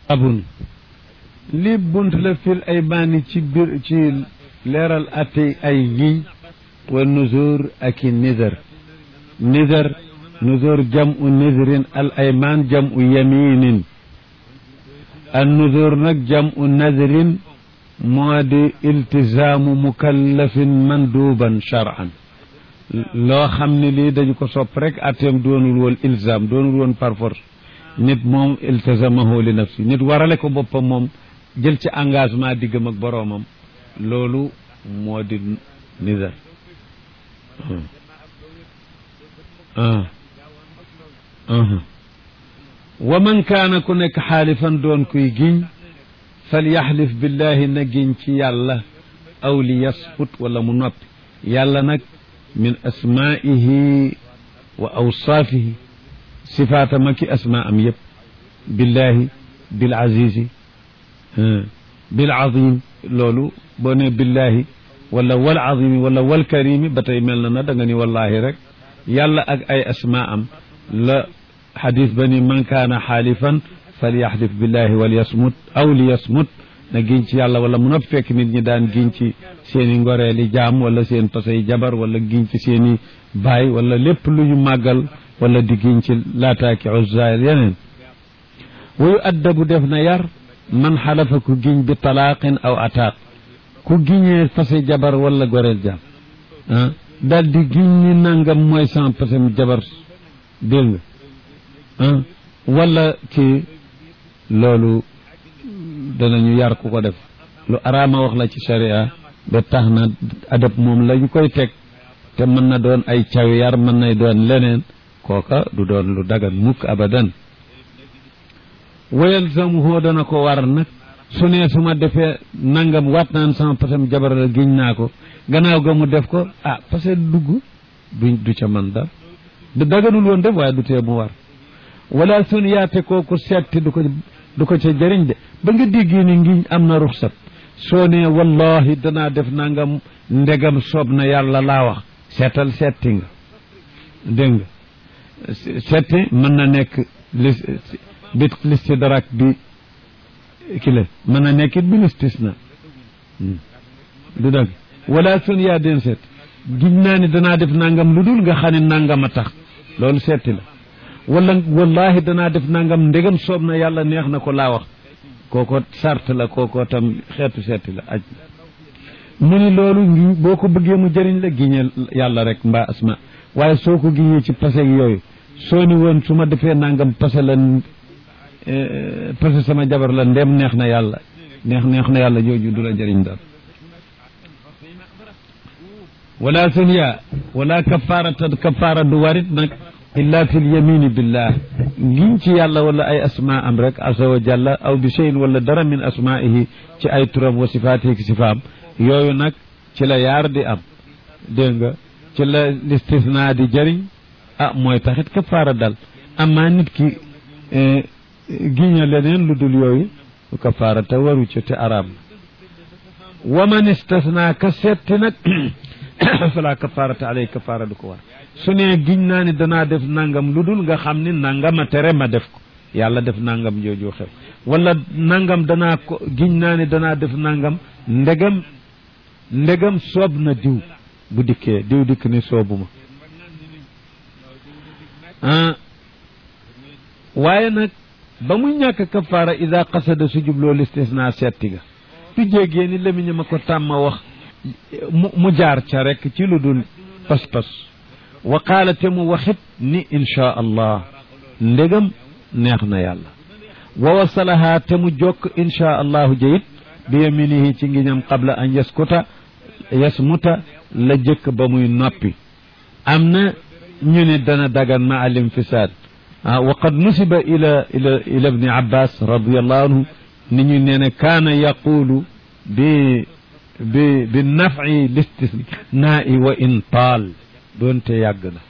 abun li bunt la fil ay baani ci biir ci leeral ate ay ngiñ wa nuzur ak i nizar nizar nuzur jam u nizrin al ayman jam u yaminin an nuzur nag jam u nazrin moo di iltisaamu mukallafin manduban shar'an loo xam ne lii dañu ko sopp rek ateem doonul woon ilzam doonul woon par force nit moom iltazamahu li nafsi nit warale ko boppam moom jël ci engagement diggam ak boroomam loolu moo di nizar wa man kaana ku nekk xaalifan doon kuy giñ fal yaxlif billahi na giñ ci yàlla aw li yasfut wala mu noppi yàlla nag min asmaihi wa awsaafihi sifaatama ki asmaa am yëpp billahi bil azizi bil azim loolu boo ne billahi wala wal azimi wala wal karimi ba tey mel na na da nga ni wallahi rek yàlla ak ay asmaa am la xadis ba ni man kaana xaalifan falyaxlif billahi wal yasmut aw li yasmut na giñ ci yàlla wala mu noppi fekk nit ñi daan giñ ci seen i ngoreeli jaam wala seen pasay jabar wala giñ ci seen i baay wala lépp lu ñu màggal wala di giñ ci laataaki uzzaayil yeneen wayu addabu def na yar man xalafa ku giñ bi talaaqin aw ataaq ku giñee fase jabar wala goreel jaam ah daal di giñ ni nangam mooy sans pasem jabar dégg nga ah wala kii loolu danañu yar ku ko def lu araama wax la ci sharia ba tax na adab moom la ñu koy teg te mën na doon ay caw yar mën nay doon leneen kooka du doon lu dagan mukk abadan wayal samuhoo dana ko war nag su ne su ma defee nangam waat naan sama pasam jabar la giñ naa ko gannaaw ga mu def ko ah parce que dugg du du ca man dara du daganul woon def waaye du tee mu war wala sun yaate kooku setti du ko du ko ca jëriñ de ba nga déggee ni ngiñ am na ruxsat soo ne wallahi danaa def nangam ndegam soob na yàlla laa wax seetal setti nga dégg nga setti mën na nekk li bi listi darak bi kile mën na nekk it bi listis na du dëgg wala sun yaa den seet giñ naa ni danaa def nangam lu dul nga xam ne nangam a tax loolu setti la wala wallahi danaa def nangam ndegam soob na yàlla neex na ko laa wax kooko sart la kooko tam xeetu seeti la aj mu ni loolu ngi boo ko bëggee mu jëriñ la giñeel yàlla rek mbaa asma waaye soo ko giñee ci pase yooyu soo ni woon su ma defee nangam pase la pase sama jabar la ndem neex na yàlla neex neex na yàlla jooju du la jëriñ dara wala sunya wala kafaarata kafaara du warit nag illa fi lyamini billah ngiñ ci yàlla wala ay asma am rek asa wa jalla aw bi cheyin wala dara min asmaihi ci ay turam wa sifaatihi ki sifaam yooyu nag ci la yaar di am dégg nga ci la listisna di jëriñ ah mooy taxit kafaara dal amaa nit ki giña leneen lu dul yooyu kafaara te waru ci te araam wa man istasna ka setti nag fala kafaarata alay kafaara du ko war su ne giñ naa ni danaa def nangam lu dul nga xam ni nangama tere ma def ko yàlla def nangam jooju xew wala nangam danaa ko giñ naa ni danaa def nangam ndegam ndegam soob na diw bu dikkee diw dikk ni soobuma ah waaye nag ba muy ñàkk kafaara ida qasada su jubloo listisna setti ga du jéegee ni lamiña ma ko tàmma wax mu jaar ca rek ci lu dul pas-pas wa qaala te mu waxit ni inchaa allah ndegam neex na yàlla wa wasalaha te mu jokk inchaa allahu jayit bi yaminihi ci ngiñam qabla an yaskuta yasmuta la jëkk ba muy noppi am na ñu ne dana dagan ma al infisaad wa qad nusiba ila ila ila ibni abbas radiallahu anhu ni ñu nee ne kaana yaqulu bi bi bi nafi listisnaa'i wa in taal doonte yàgg na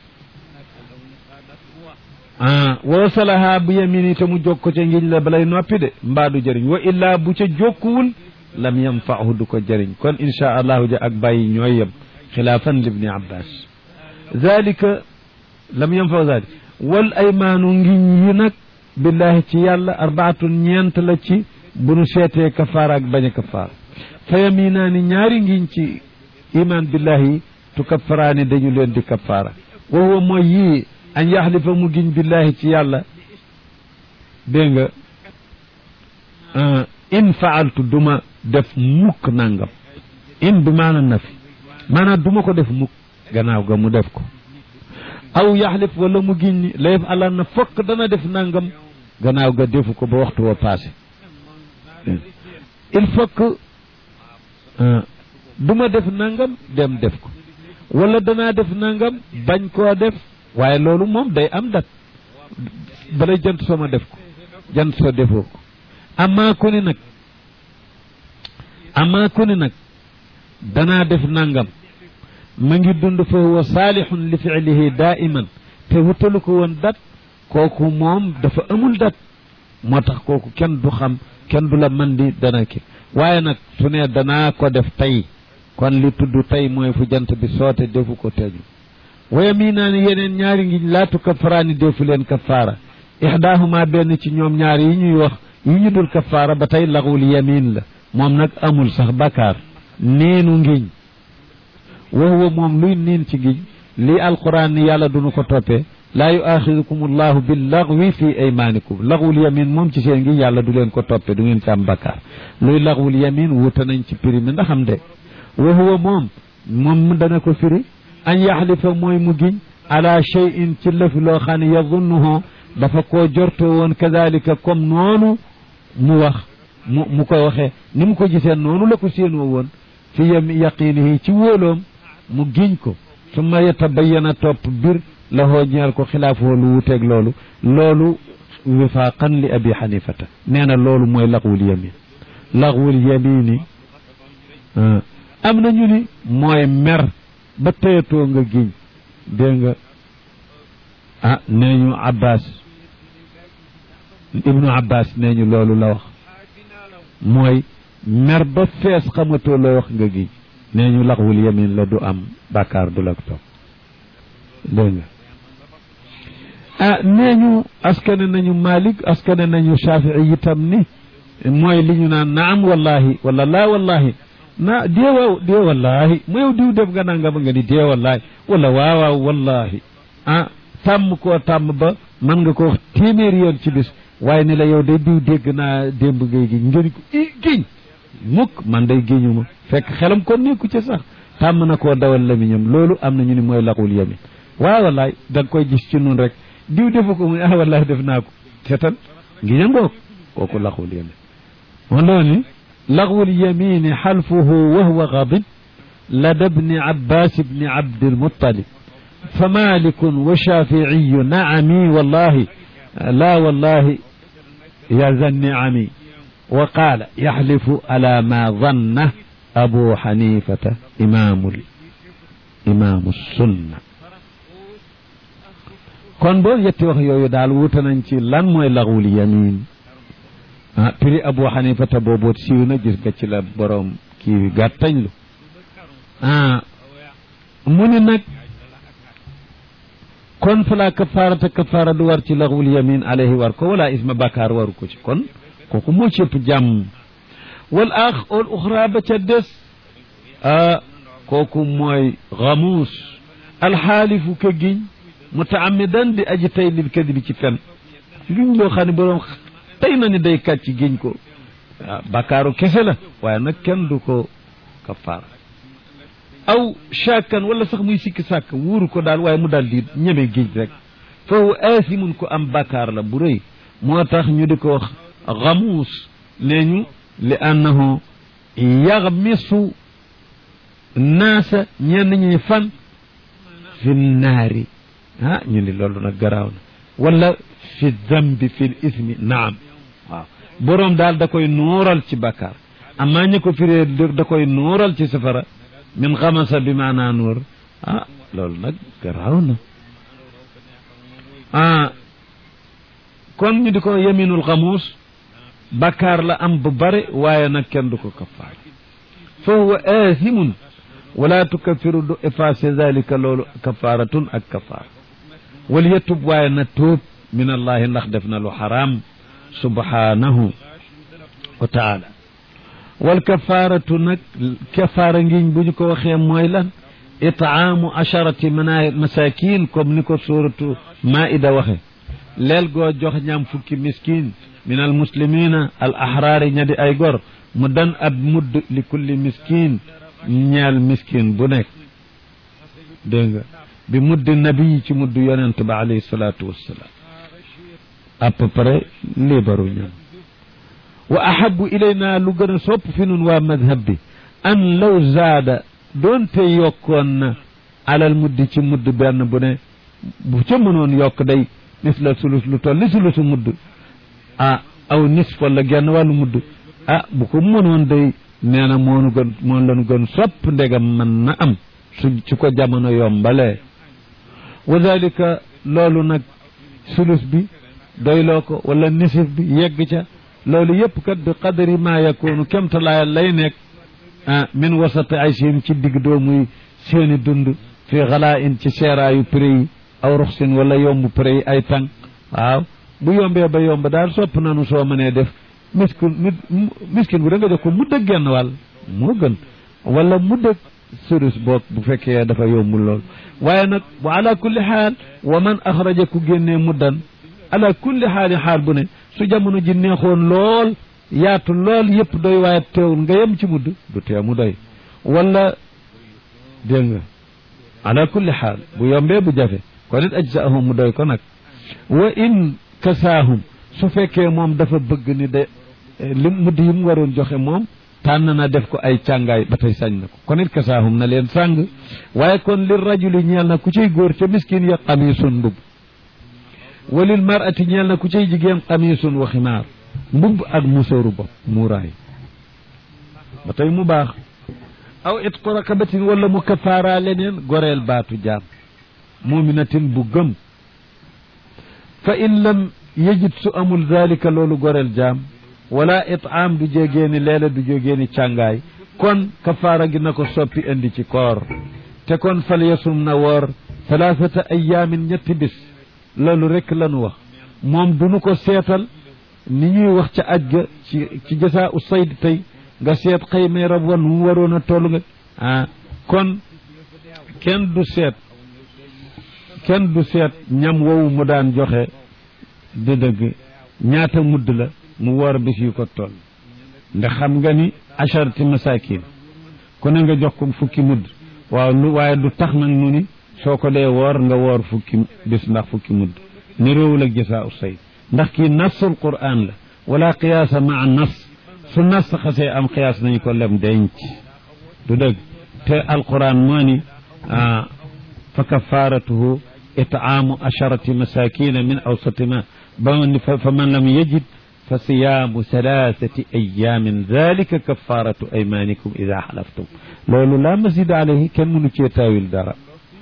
ah wasalaha bu yamini te mu jokko ca ngiñ la balay noppi de mbaa du jëriñ wa illaa bu ca jokkuwul lam yanfaahu du ko jëriñ kon inchaa allahu ja ak bàyyi ñooy yem xilaafan libni abbas zalika lam yanfaahu zalik wal aymaanu ngiñ yi nag billahi ci yàlla arbaatun ñeent la ci bu nu seetee kafaara ak bañ a kafaara fa yaminaani ñaari ngiñ ci iman billahi tu kaffaraani dañu leen di kafaara wa huwa mooy yii an yaxlifa mu giñ billahi ci yàlla dégg nga in faaltu duma def mukk nangam in bi maana nafi maanaam duma ko def mukk gannaaw ga mu def ko aw yaxlif wala mu giñ ni la yëf àllan na fokk dana def nangam gannaaw ga defu ko ba waxtu wa passé il faut que duma def nangam dem def ko wala danaa def nangam bañ koo def waaye loolu moom day am dat bala jant soo ma def ko jant soo defoo ko amaa ku ni nag amaa ku ni nag danaa def nangam ma ngi dund fa huwa saalihun li fiilihi daiman te wutalu ko woon dat kooku moom dafa amul dat moo tax kooku kenn du xam kenn du la man di dana ki waaye nag su ne danaa ko def tey kon li tudd tey mooy fu jant bi soote defu ko teju waya mii naa ni yeneen ñaari ngiñ laatu kafaraani defu leen kafaara ixdaahuma benn ci ñoom ñaari yi ñuy wax yi ñu dul kafaara ba tey laxul yamin la moom nag amul sax bakkaar niinu ngiñ wa huwa moom luy niin ci ngiñ lii alquran ni yàlla dunu ko toppee laa yuaxidukum allahu bil laxwi fi aymaanikum laxwul yamin moom ci seen ngi yàlla du leen ko toppee du ngeen ci am bakkaar luy laxwul yamin wuute nañ ci prix mi ndax am de wa huwa moom moom dana ko firi an yaxlifa mooy mu giñ ala cheyin ci lëfi loo xam ne yazunnuhu dafa koo jorto woon kadalika comme noonu mu wax mu mu ko waxee ni mu ko gisee noonu la ko séenoo woon fi yam yaqinihi ci wóoloom mu giñ ko summa yatabayana topp bir la hoo ñeel ko xilaafoo lu wuteeg loolu loolu wifaaqan li abi xanifata nee na loolu mooy laxwul yamin laxwul yamini am na ñu ni mooy mer ba teyatoo nga giñ dégg nga ah nee ñu abbas ibnu abbas nee ñu loolu la wax mooy mer ba fees xamatoo looy wax nga giñ nee ñu laxwul yamin la du am bàkkaar du la ko topp dégg nga ah nee ñu askane nañu malik askane nañu shafii itam ni mooy li ñu naan naam wallahi wala laa wallahi na déewaw dée wallahi mu yow diw def nga nanga ba nga ni dee wallahi wala waawaaw wallahi ah tàmm koo tàmm ba mën nga ko wax téeméeri yoon ci bis waaye ni la yow day diw dégg naa démb ngay gi ngeen ko i giñ mukk man day géñu ma fekk xelam kon nekku ci sax tàmm na koo dawal lamiñam loolu am na ñu ni mooy laxul yamin waaw wallaay da nga koy gis ci nun rek diw defu ko muy ah wallahi def naa ko seetal ngi ñangoog kooku laxul yamin moo loolu لغو اليمين حلفه وهو غاضب لدى ابن عباس بن عبد المطلب فمالك وشافعي نعمي والله لا والله يا ذا النعم وقال يحلف على ما ظن أبو حنيفة إمام إمام السنة kon boo yetti wax yooyu daal wuute nañ ci lan mooy laxwul yamin ah prix abu xanifata booboot siiw na gis nga ci la borom kii gàttañ lu ah mu ni nag kon fala kafaarata kafaara du war ci laxwul yamin alayhi war ko wala isma bakaar waru ko ci kon kooku moo ci ëpp jàmm wal ax ol uxra ba ca des ah kooku mooy xamuus alxaalifu ka giñ mutaamidan di aji tey lil kadibi ci fen giñ loo xam ne borom tey na ni day kàcc giñ ko waaw bakkaaru kese la waaye nag kenn du ko kafaara aw shakkan wala sax muy sikki sàkk wuuru ko daal waaye mu daal di ñeme giñ rek foofu aasimun ko am bakkaar la bu rëy moo tax ñu di ko wax xamuus nee ñu li annahu yaxmisu naasa ñenn ñi fan fi naari ah ñu ni loolu nag garaaw na wala fi dambi fi l ismi naam waaw boroom daal da koy nooral ci bakkaar amaa ñu ko firee da koy nooral ci safara min xamasa bi maanaa nuur ah loolu nag garaaw na ah kon ñu di ko yeminul xamuus bakkaar la am bu bare waaye nag kenn du ko kafaar fa huwa aathimun wala tukaffiru du effacé zalika loolu kafaaratun ak kafaar wal yetub waaye na tuub min allahi ndax def na lu xaraam subhanahu wa taala wal kafaaratu nag kafaara ngiñ bu ñu ko waxee mooy lan itaamu asharati mana masakin comme ni ko suratu maida waxe leel goo jox ñaam fukki miskin min al muslimina al ahraari ña di ay gor mu dan ab mudd li kulli miskin ñeel miskin bu nekk dégg nga bi mudd nabi ci mudd yonent ba alayhi salaatu wassalaam à peu près liibaru ñoom wa ahabu ilayna lu gën a sopp fi nun waa madhab bi an law zaada doonte yokkoon na alal muddi ci mudd benn bu ne bu ca mënoon yokk day nis la sulus lu toll ni sulusu mudd ah aw nis wala genn wàllu mudd ah bu ko mënoon day nee na moonu gën moon lañu gën sopp ndegam mën na am su ci ko jamono yombalee wa dalika loolu nag sulus bi doyloo ko wala nisif bi yegg ca loolu yëpp kat bi qadari ma yakunu kemtalaaya lay nekk ah min wasati ay siin ci digg doomuy seeni dund fi xalaa in ci seeraayu prix yi aw ruxsin wala yomb prix yi ay tànk waaw bu yombee ba yomb daal sopp nanu soo mënee def miskin miskin bu da nga jox ko mu dëgg genn wàll moo gën wala mu dëgg surus boog bu fekkee dafa yombul lool waaye nag wa ala kulli xaal wa man axraja ku génnee muddan ala kulli xaali xaal bu ne su jamono ji neexoon lool yaatu lool yëpp doy waaye teewul nga yem ci mudd du tee mu doy wala dégg nga ala kulli xaal bu yombee bu jafe kon it ajsaahum mu doy ko nag wa in kasaahum su fekkee moom dafa bëgg ni de li mudd yi mu waroon joxe moom tànn na def ko ay càngaay ba tey sañ na ko kon it kasaahum na leen sàng waaye kon li rajuli ñeel na ku ciy góor ca miskin ya xamisun mbub walil marati ñeel na ku ciy jigéen xamisun wa ximaar mbubb ak musóoru bopp muuraay ba tey mu baax aw itqu rakabatin wala mu kafaara leneen goreel baatu jaam muminatin bu gëm fa in lam yejit su amul dalika loolu goreel jaam wala itaam du jógeeni leela du jógeeni càngaay kon kafaara gi na ko soppi indi ci koor te kon fal yasum na woor thalathata ayaamin ñetti bis loolu rek lanu wax moom duñu ko seetal ni ñuy wax ca aj ga ci ci jasaa u sayd tey nga seet xëy may rab wan mu waroon a toll nga ah kon kenn du seet kenn du seet ñam wowu mu daan joxe di dëgg ñaata mudd la mu woor bis yu ko toll ndax xam nga ni acharati masakin ku ne nga jox ko fukki mudd waaw lu waaye du tax nag nu ni soo ko dee woor nga woor fukki bis ndax fukki mudd ni réewul ak jasaa u sayd ndax kii nasul quran la wala qiyaasa maa nas su nas xasee am qiyaas nañu ko lem denc du dëgg te alquran moo ni fa kafaratuhu itaamu asharati masakina min awsati ma ba ni fa man lam yajid fa siyaamu thalathati ayamin dalika kafaratu aymanikum ida xalaftum loolu la masida alayhi kenn mënu cee taawil dara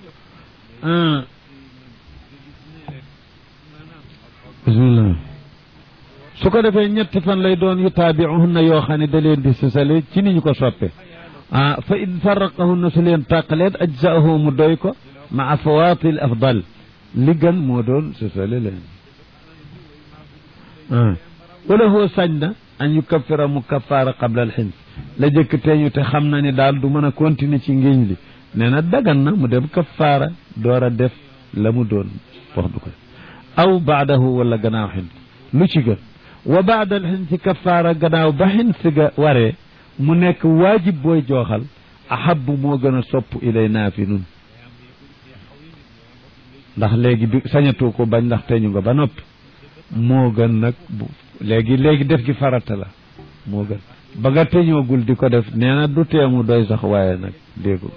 bismillah su ko defee ñetti fan lay doon yu taabiuhunna yoo xam ne da leen di sësale ci ni ñu ko soppe ah fa in farraqahunna su leen tàqaleet ajzaahu mu doy ko maa fawaatil afdal li gën moo doon sësale leen ah wala hoo sañ na an yu kaffira mu kaffaara qabla al xins la jëkk teeñu te xam na ni daal du mën a continuer ci ngiñ li nee na dagan na mu dem kaffaara door a def la mu doon wax du ko aw baadahu wala gannaaw xins lu ci gën wa baada al xinsi kafaara gannaaw ba xinsi ga waree mu nekk waajib booy jooxal ahabu moo gën a sopp ilay naa fi nun ndax léegi bi sañatu ko bañ ndax teñu nga ba noppi moo gën nag bu léegi léegi def gi farata la moo gën ba nga teñoogul di ko def nee na du teemu doy sax waaye nag déggu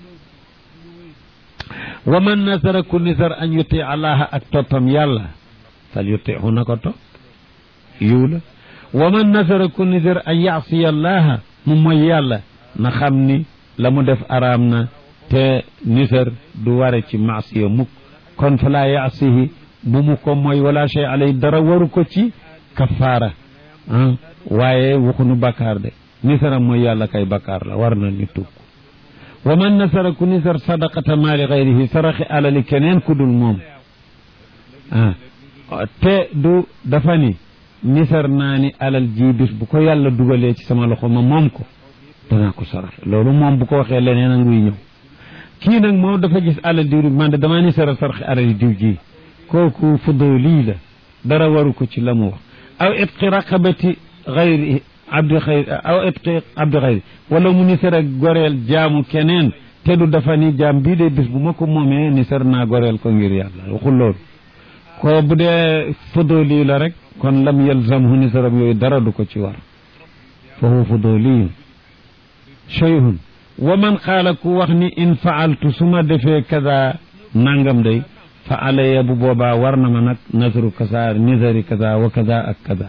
wa man nasara ku nisar an yuti allaha ak toppam yàlla fal yutihu na ko topp yiw la wa man nasara ku nisar an yaasiya allaha mu mooy yàlla na xam ni la mu def araam na te nisar du ware ci maasiya mukk kon fa laa yaasihi bu mu ko mooy wala shay alay dara waru ko ci kafaara ah waaye waxunu bakkaar de nisara mooy yàlla kay bakkaar la war na ñu tub wa man nasara ku nisar sadaqata maali gayrihi saraxi alali keneen ku dul moom ah te du dafa ni nisar naa ni alal ji bis bu ko yàlla dugalee ci sama loxo ma moom ko danaa ko saraxe loolu moom bu ko waxee leneen a nguy ñëw kii nag moom dafa gis alal diw man de damaa nisara saraxe alal diw ji kooku fuduli la dara waru ko ci la mu wax aw itqi raqabati xayri abdi xayri aw itqi abdi xayri wala mu nisara goreel jaamu keneen te du dafa ni jaam bii de bis bu ma ko moomee nisar naa goreel ko ngir yàlla waxul loolu ko bu dee fuduli la rek kon lam yalzamhu nisaram yooyu dara du ko ci war fa huwa fuduliyun shay'un wa man qaala ku wax ni in faaltu su ma defee kaza nangam day fa alaya bu boobaa war na ma nag nasru kaza nisari kaza wa kaza ak kaza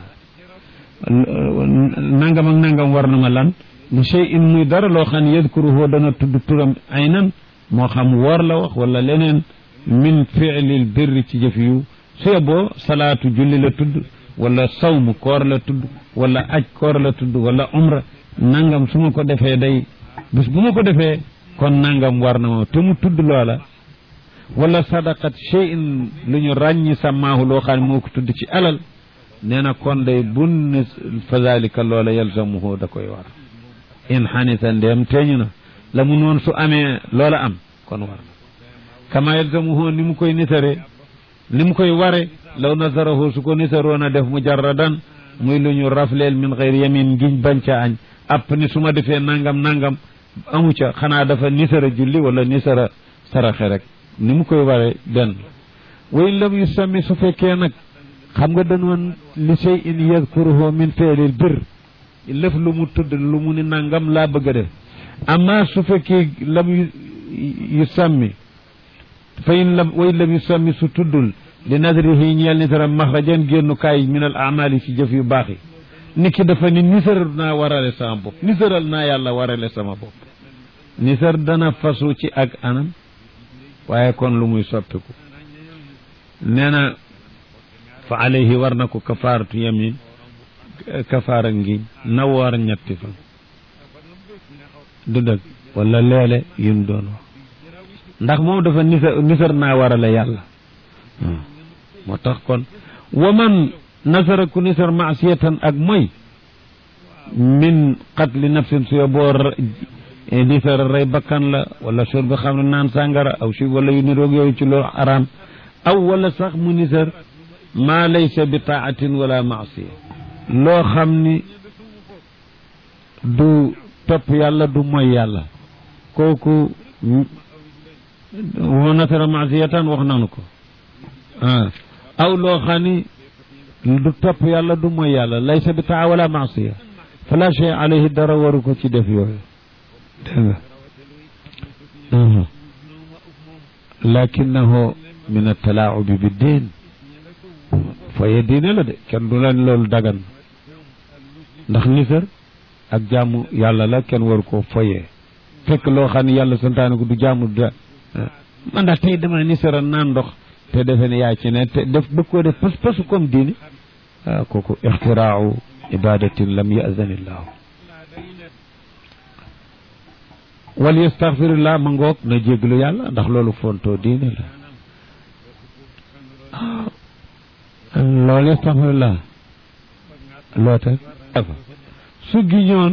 nangam ak nangam war na ma lan li shay'in muy dara loo xam ne yadkuruhu dana tudd turam aynan moo xam woor la wax wala leneen min fi'lil birri ci jëf yu su yeboo salaatu julli la tudd wala sawmu koor la tudd wala aj koor la tudd wala umra nangam su ma ko defee day bis bu ma ko defee kon nangam war na ma te mu tudd loola wala sadaqat shay'in lu ñu ràññi sàmmaahu loo xam ne moo ko tudd ci alal nee na kon day bun fa zalika loola yalzamuhu da koy war in xanisa ndeem teeñu na la mu noon su amee loola am kon war na kama yalzamuhu ni mu koy nisare ni mu koy ware law nasarahu su ko nisaroon a def mujarradan muy lu ñu rafleel min xeyr yamin ngiñ bañ ca añ app ni su ma defee nangam nangam amu ca xanaa dafa nisara julli wala nisara saraxe rek ni mu koy ware benn wa in lam yusammi su fekkee nag xam nga danoon li shay in yadkuruhu min feelil bir lëf lu mu tudd lu mu ni nangam laa bëgg a def amma su fekkee lam yusammi fa in lam wa in lam yusammi su tuddul li nadrihi ñeel nisaram maxrajan génnukaay min al amali ci jëf yu baax yi nit ki dafa ni nisar naa warale sama bopp nisaral naa yàlla warale sama bopp nisar dana fasu ci ak anam waaye kon lu muy soppiku nee na fa alayhi war na ko kafaaratu yamin kafaara ngiñ na woor ñetti fan du dëgg wala leele yim doon wax ndax moom dafa nisar nisar naa warale yàlla moo tax kon wa man nasara ku nisar maasiyatan ak mooy min qatli nafsin suyo boo nisar rey bakkan la wala sur bi xam ne naan sàngara aw si wala yu niroog yooyu ci loolu araam aw wala sax mu nisar maa laysa bi taatin wala maasiya loo xam ni du topp yàlla du mooy yàlla kooku wa nasara maasiyatan wax nanu ko ah aw loo xam ni du topp yàlla du mooy yàlla laysa bi taa wala maasiya fala shay alayhi dara waru ko ci def yooyu dégg nga lakinahu min atalaacubi bi diin foye diine la de kenn du leen loolu dagan ndax nisar ak jaamu yàlla la kenn waru koo foye fekk loo xam ne yàlla santaane ko du jaamu da man daal tey dama nisara naan ndox te defe ne yaa ci ne te def bëgg koo def pas pasu comme diine ah kooku ixtiraau ibadatin lam yazanillahu wal yastaxfirillah ma ngoog na jéglu yàlla ndax loolu fontoo diine la loolu yastaxfirillah loo teg su giñoon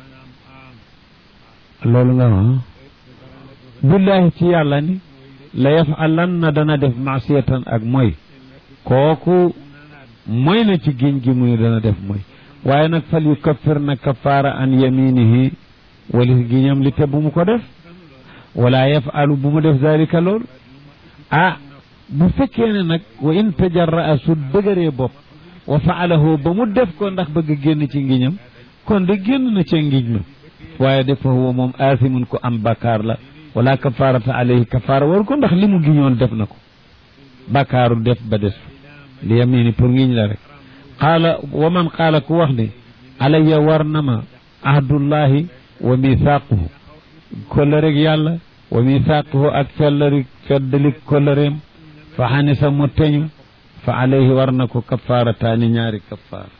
loolu nga wax billahi ci yàlla ni la yafalan na dana def maasiyatan ak mooy kooku mooy na ci giñ gi muy dana def mooy waaye nag fal yu kaffir na kafaara an yaminihi walis giñam li te bu mu ko def wala yafalu bu mu def zalika loolu ah bu fekkee ne nag wa in tajarraa su dëgëree bopp wa faalahu ba mu def ko ndax bëgg génn ci ngiñam kon de génn na ca ngiñ ma waaye de fa huwa moom aasimun ko am bakkaar la wala kafaarata alayhi kafaara war ko ndax li mu giñoon def na ko bakkaaru def ba des li yamini pour ngiñ la rek qaala wa man qaala ku wax ne alayya war na ma ahdullahi wa mithaquhu kollëreeg yàlla wa mithaquhu ak fellari feddali kollëreem fa xanisa mu teñu fa alayhi war na ko kafaarataani ñaari kafaar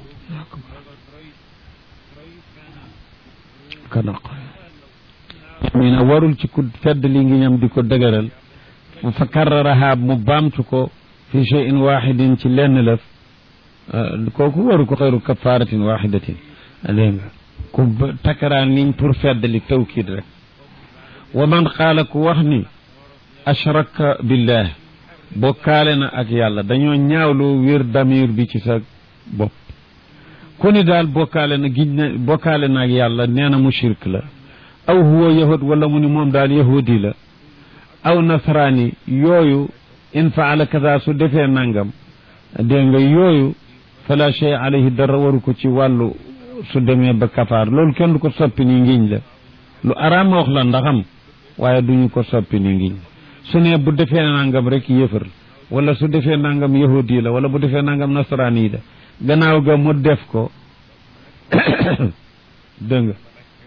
kana ñu ne warul ci ku fedd li ngi ñam di ko dëgëral fa karraraha mu baamtu ko fi cheyin waxidin ci lenn lëf kooku waru ko xëyru kafaratin waxidatin dégg nga ku takkaraan niñ pour feddali tawkid rek wa man qaala ku wax ni ashraka billah bokkaale na ak yàlla dañoo ñaawloo wér damir bi ci sa bopp ku ni daal bokkaale na giñ na bokkaale na ak yàlla nee na mu shirk la aw huwa yahud wala mu ni moom daal yahudi la aw nasraani yooyu in faala kaza su defee nangam dégg nga yooyu fala shay alayhi dara waru ko ci wàllu su demee ba kafaar loolu kenn du ko soppi ni ngiñ la lu araam wax la ndaxam waaye duñu ko soppi ni ngiñ su ne bu defee nangam rek yëfër wala su defee nangam yahudi la wala bu defee nangam nasraani la gannaaw ga mu def ko dégg nga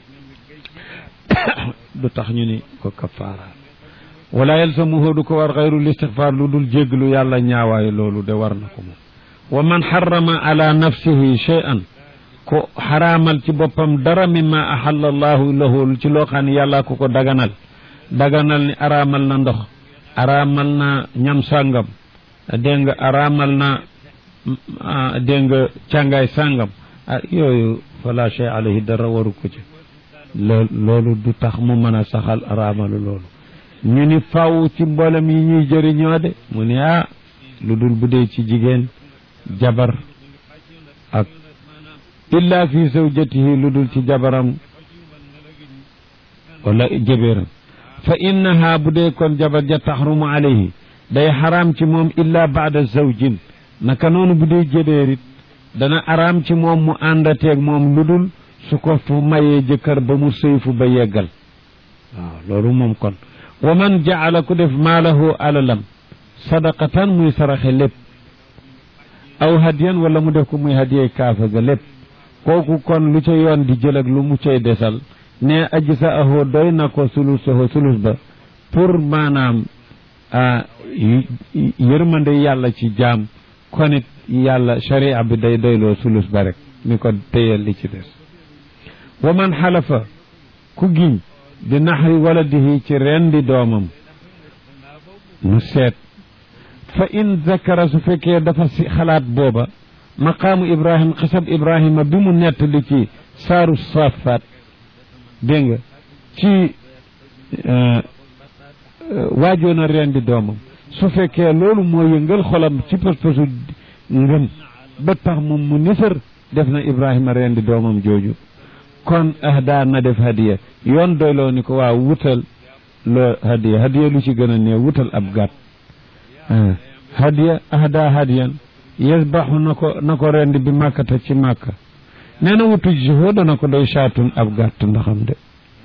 du tax ñu ni ko kafaara wala yalsamuhu du ko war xayrul istixfaar lu dul jéglu yàlla ñaawaayu loolu de war na ko moom wa man xarama ala nafsihi shay'an ko xaraamal ci boppam dara mimma ahalla allahu lahu ci loo xam ne yàlla ko ko daganal daganal ni araamal na ndox araamal na ñam sàngam dégg nga araamal na dégg nga càngaay sàngam ah yooyu fala shay alayhi dara waru ko ci lool loolu du tax mu mën a saxal araamalu loolu ñu ni faw ci mboolem yi ñuy jëriñoo de mu ni ah lu dul bu dee ci jigéen jabar ak illa fi zawjatihi lu dul ci jabaram wala jëbeeram fa innaha bu dee kon jabar ja taxrumu alayhi day xaraam ci moom illa baada zawjin naka noonu bu dee jëbeerit dana araam ci moom mu àndateeg moom lu dul su ko fu mayee jëkkër ba mu sëyfu ba yeggal waaw loolu moom kon wa man jaala ku def maalahu alalam sadaqatan muy saraxe lépp aw hadiyan wala mu def ko muy hadiyey kaafa ga lépp kooku kon lu ca yoon di jël ak lu mu cay desal ne aji sa ahoo doy na ko sulus ahoo sulus ba pour maanaam yërmande yàlla ci jaam konit yàlla sharia bi day doyloo sulus ba rek ni ko téyal li ci des wa man xalafa ku giñ di naxari waladihi ci rendi doomam nu seet fa in zakara su fekkee dafa si xalaat booba maqaamu ibrahim xisab ibrahima bi mu nettali ci saaru safaat dégg nga ci waajoon a rendi doomam su fekkee loolu moo yëngal xolam ci pas-pasu ngëm ba tax moom mu nisar def na ibrahima rendi doomam jooju kon ahda na def hadiya yoon doyloo ni ko waaw wutal loo hadiya hadiya lu ci gën a néew wutal ab gàtt hadiya ahda hadiyan yasbaxu na ko na ko rendi bi màkkata ci màkka nee na wutu jiho dana ko doy saatun ab gàtt ndaxam de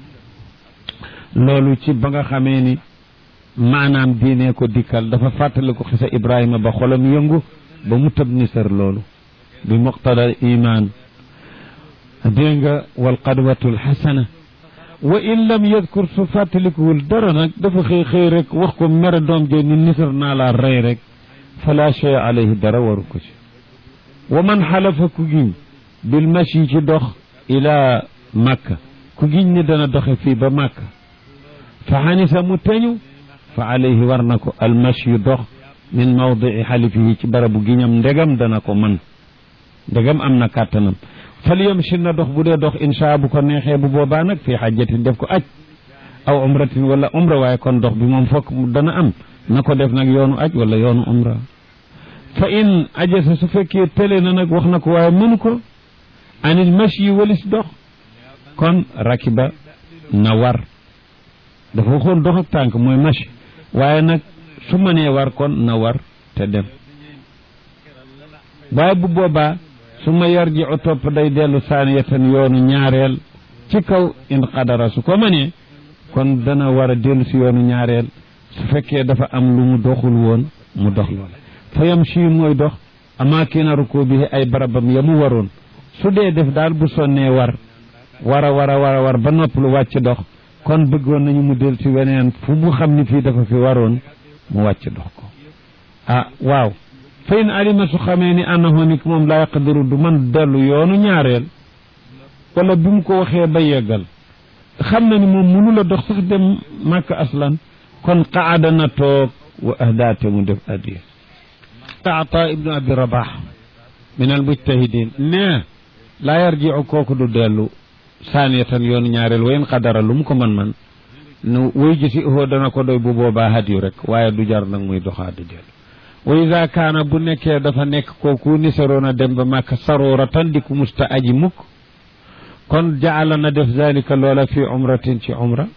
loolu ci ba nga xamee ni maanaam diine ko dikkal dafa fàttali ko xisa ibrahima ba xolam yëngu ba mu tëb nisar loolu bi muqtada iman dégg nga wal qadwatul xasana wa in lam yadkur su fàttalikuwul dara nag dafa xëy xëy rek wax ko mere doom jo ni nisar naa laa rey rek fala shay alayhi dara waru ko ci wa man xalafa ku giñ bil mashi ci dox ila makka ku giñ ni dana doxe fii ba makka fa xanisa mu teñu fa alayhi war na ko al mashi dox min mawdii xalifihi ci barabu giñam ndegam dana ko man ndegam am na kàttanam fal yamshi na dox bu dee dox insha bu ko neexee bu boobaa nag fii xajjatin def ko aj aw umratin wala umra waaye kon dox bi moom fokk dana am na ko def nag yoonu aj wala yoonu umra fa in ajasa su fekkee tële na nag wax na ko waaye mënu ko anil mashi walis dox kon rakiba na war dafa waxoon dox ak tànk mooy mashi waaye nag su mënee war kon na war te dem waaye bu boobaa su ma yarji o topp day dellu saaniyatan yoonu ñaareel ci kaw in qadara su ko mënee kon dana war a dellu si yoonu ñaareel su fekkee dafa am lu mu doxul woon mu dox loola fa yam si mooy dox amaakina ruku bi ay barabam ya mu waroon su dee def daal bu sonnee war war a war a war a war ba nopp lu wàcc dox kon bëggoon nañu mu del si weneen fu mu xam ni fii dafa fi waroon mu wàcc dox ko ah waaw fa in alima su xamee ni annahu ni moom laa yaqdiru du man dellu yoonu ñaareel wala bi mu ko waxee ba yeggal xam na ni moom mënu la dox sax dem màkk aslan kon qaada na toog wa ahdaate mu def addiya ata ibnu abi rabax min al mujtahidin ne laa yarjiu kooku du dellu saaniyatan yoonu ñaareel wayen xadara lu mu ko man man nu wuy ji si hoo dana ko doy bu boobaa hadiyu rek waaye du jar nag muy doxaa di dellu wa ida kaana bu nekkee dafa nekk kooku ni saroon a dem ba màkk saroora tan di ku musta aji mukk kon jaala na def zalika loola fi umratin ci umra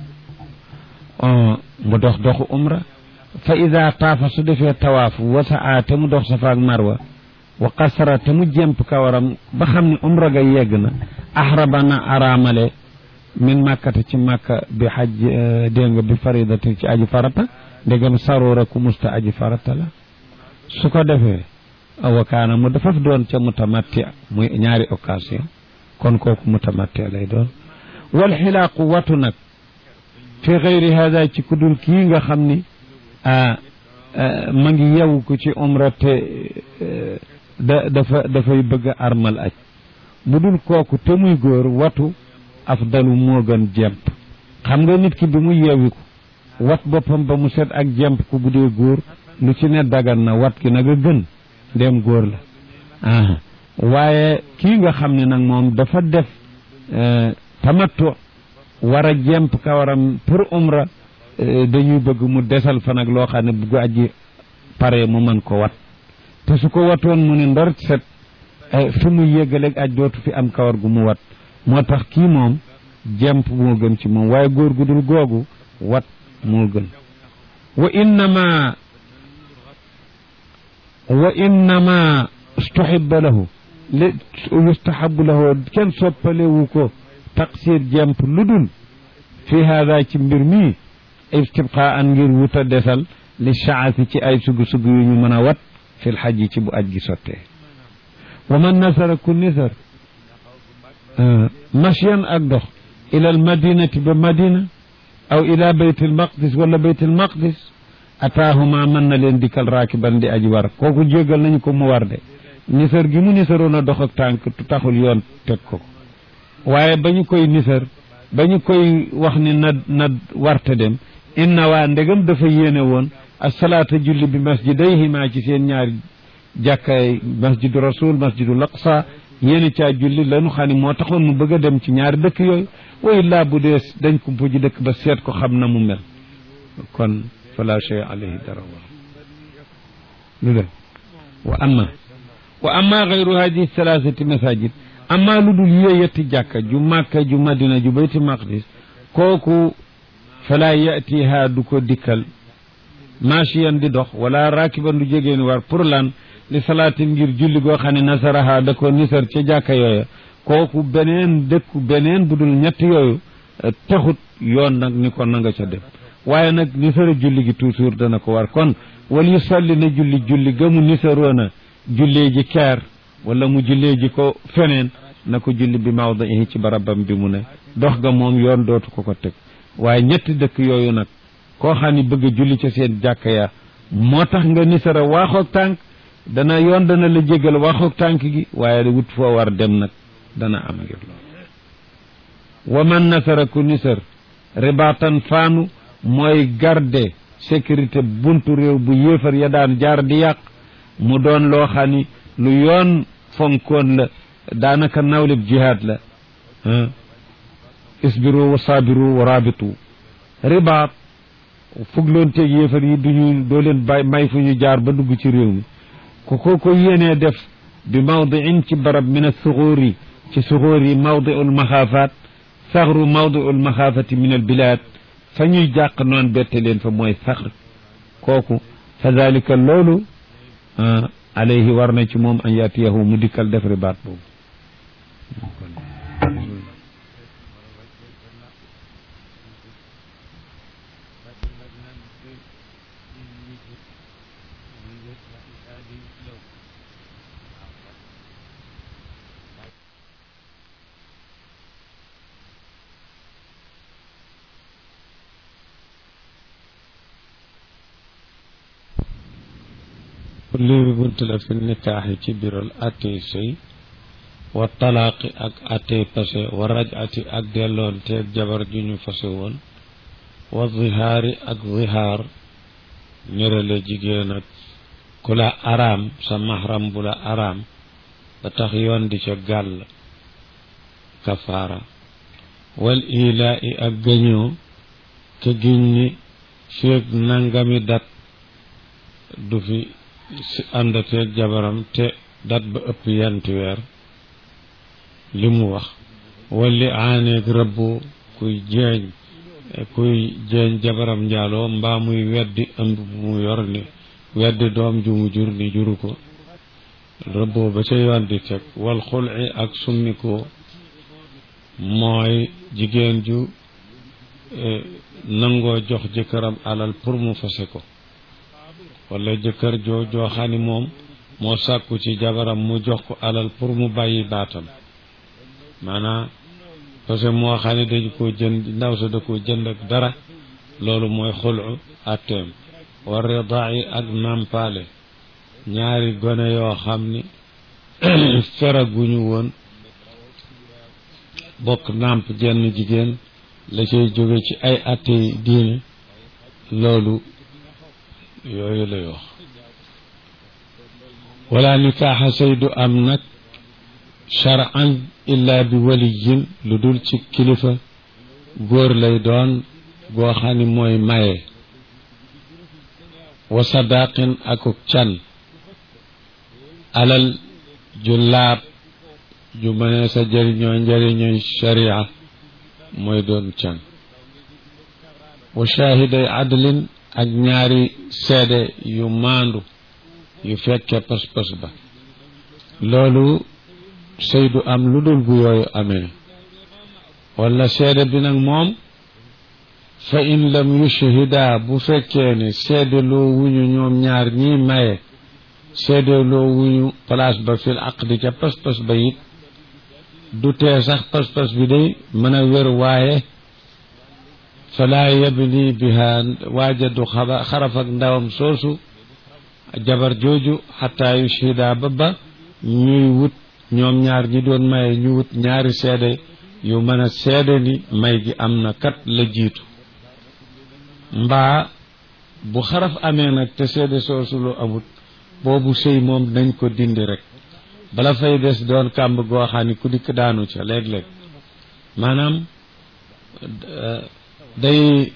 mu dox doxu umra fa ida taafa su defee tawaaf wa saa te mu dox safa ak marwa wa qasara te mu jemp kawaram ba xam ni umra ga yegg na ahraba na araamale min màkkata ci màkka bi xaj dégg nga bi faridatin ci aji farata ndegam saroora ku musta aji farata la su ko defee wa kaana mu dafa doon ca mutamatti muy ñaari occasion kon kooku mutamatti lay doon wal xilaaqu watu nag fi xayri hada ci kudul kii nga xam ni ma ngi yew ko ci umra te da dafa dafay bëgg a armal aj bu dul kooku te muy góor watu afdalu moo gën jemp xam nga nit ki bi mu yeewiku wat boppam ba mu set ak jemp ku bu dee góor lu ci ne dagan na wat ki nag a gën ndem góor la ah waaye kii nga xam ne nag moom dafa def tamattu war a jemp kawaram pour umra dañuy bëgg mu desal fa nag loo xam ne bu aji pare mu mën ko wat te su ko watoon mu ne ndor set fi mu yéggaleeg aj dootu fi am kawar gu mu wat moo tax kii moom jemp moo gën ci moom waaye góor gu dul googu wat moo gën wa innama wa innama stuhibba lahu li yustahabu lahu kenn soppalewu ko taqsir jemp lu dul fi hada ci mbir mi istibqa an ngir wuta desal li shaasi ci ay sugu-sugu yu ñu mën a wat fil xaj ci bu aj gi sottee wa man nasara ku nisar mashyan ak dox ila al madinati ba madina aw ila bayt al maqdis wala bayt al maqdis ataahuma mën na leen dikkal raakiban di aji war kooku jéggal nañu ko mu war de nisar gi mu nisaroon a dox ak tànk taxul yoon teg ko waaye ba ñu koy nisar ba ñu koy wax ni na na warte dem inna waa ndegam dafa yéene woon asalaata julli bi masjidayhima ci seen ñaari jàkkaay masjidu rasul masjidul aqsa yéene caa julli lanu xam ne moo taxoon mu bëgg a dem ci ñaari dëkk yooyu way laa bu dee dañ ko puji dëkk ba seet ko xam na mu mel kon fala shay alayhi dara wa lu leen wa amma wa amma gayru hadihi thalathati masajid amma lu dul yee yetti jàkka ju màkka ju madina ju bayti maqdis kooku fala yatiha du ko dikkal machiyan di dox wala rakiban du jegeen war pour lan li salaatin ngir julli goo xam ne nasaraha da ko nisar ca jàkka yooya kooku beneen dëkku beneen bu dul ñett yooyu taxut yoon nag ni ko na nga ca dem waaye nag nisara julli gi toujours dana ko war kon wal yu salli na julli julli gamu nisaroona jullee ji keer wala mu jullee ji ko feneen na ko julli bi mawdihi ci barabam bi mu ne dox ga moom yoon dootu ko ko teg waaye ñetti dëkk yooyu nag koo xam ni bëgg a julli ca seen jàkka ya moo tax nga nisara waaxoog tànk dana yoon dana la jégal waaxoog tànk gi waaye wut foo war dem nag dana am ngir loolu wa man nasara ku nisar ribaatan faanu mooy garde sécurité buntu réew bu yéefar ya daan jaar di yàq mu doon loo xam ni lu yoon fonkoon la daanaka nawlib jihaad la isbiru wa sabiru wa rabitu ribaat fugloon teeg yéefar yi duñu doo leen bay may fu ñu jaar ba dugg ci réew mi ku ko ko yéenee def bi mawdiin ci barab min asuxuur yi ci suxuur yi mawdiu lmaxaafaat saxru mawdiu lmaxaafati min albilaad fa ñuy jàq noon bette leen fa mooy saxr kooku fa dalika loolu alayhi war na ci moom an yatiyahu mu dikkal def ribaat boobu lii bunt la fi nikaax yi ci biral attey sëy wa talaaqi ak attey pase wa rajati ak delloon teeg jabar ju ñu fase woon wa zihaari ak zihaar nirale jigéen ak ku la araam sa mahram bu la araam ba tax yoon di ca gàll kafaara wal ilaa i ak gëñoo ke giñ ni feeg nangami dat du fi si àndateeg jabaram te dat ba ëpp yanti weer li mu wax walli aaneeg rëbbu kuy jeeñ kuy jeeñ jabaram njaaloo mbaa muy weddi ëmb bu mu yor ni weddi doom ju mu jur ni juru ko rëbboo ba ca yoon di teg wal xulci ak summikoo mooy jigéen ju nangoo jox jëkkëram alal pour mu fase ko wala jëkkër joo joo xam ni moom moo sàkku ci jabaram mu jox ko alal pour mu bàyyi baatam maanaam parce que moo xam ne dañu ko jënd ndaw sa da ko jënd ak dara loolu mooy xulu atteem war ridaa yi ak nàmpaale ñaari gone yoo xam ni feraguñu woon bokk nàmp jenn jigéen la cay jóge ci ay atte diine loolu yooyu lay wax wala nikaaxa sëy du am nag charan illa bi waliyin lu dul ci kilifa góor lay doon goo xam ni mooy maye wa sadaqin akuk can alal ju laab ju mënee sa jëriñoo njëriñooy sharia mooy doon can wa shaahiday adlin ak ñaari seede yu maandu yu fekke pas-pas ba loolu sëy du am lu dul bu yooyu amee wala seede bi nag moom fa in lam yushhida bu fekkee ne seede loo wuñu ñoom ñaar ñii maye seede loo wuñu place ba fil aqdi ca pas-pas ba it du tee sax pas-pas bi day mën a wér waaye falaa yabni biha waaja du xaba xaraf ak ndawam soosu jabar jooju xataa yushhida ba ba ñuy wut ñoom ñaar ñi doon maye ñu wut ñaari seede yu mën a seede ni may gi am na kat la jiitu mbaa bu xaraf amee nag te seede soosu lu amut boobu sëy moom nañ ko dindi rek bala fay des doon kàmb goo xam ni ku dikk daanu ca léeg-léeg maanaam day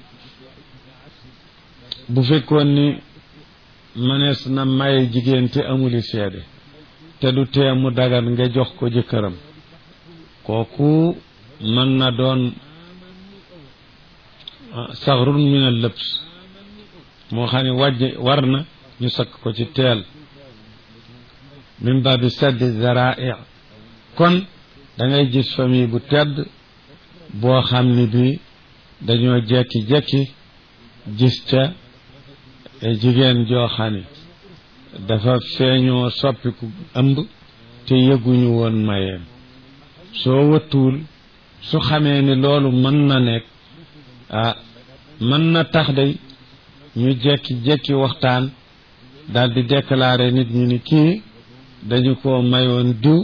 bu fekkoon ni mënees na maye jigéen te amuli seede te du tee mu dagan nga jox ko jëkkëram kooku mën na doon saxrun min al lëbs moo xam ne wàjj war na ñu sakk ko ci teel min babi saddi zarai kon da ngay gis famille bu tedd boo xam ni bi dañoo jekki-jekki gis ca jigéen joo xam ne dafa feeñoo soppiku ëmb te yëguñu woon mayeem soo wëttuwul su xamee ni loolu mën na nekk ah mën na tax day ñu jekki-jekki waxtaan daal di déclarer nit ñi ni kii dañu ko mayoon diw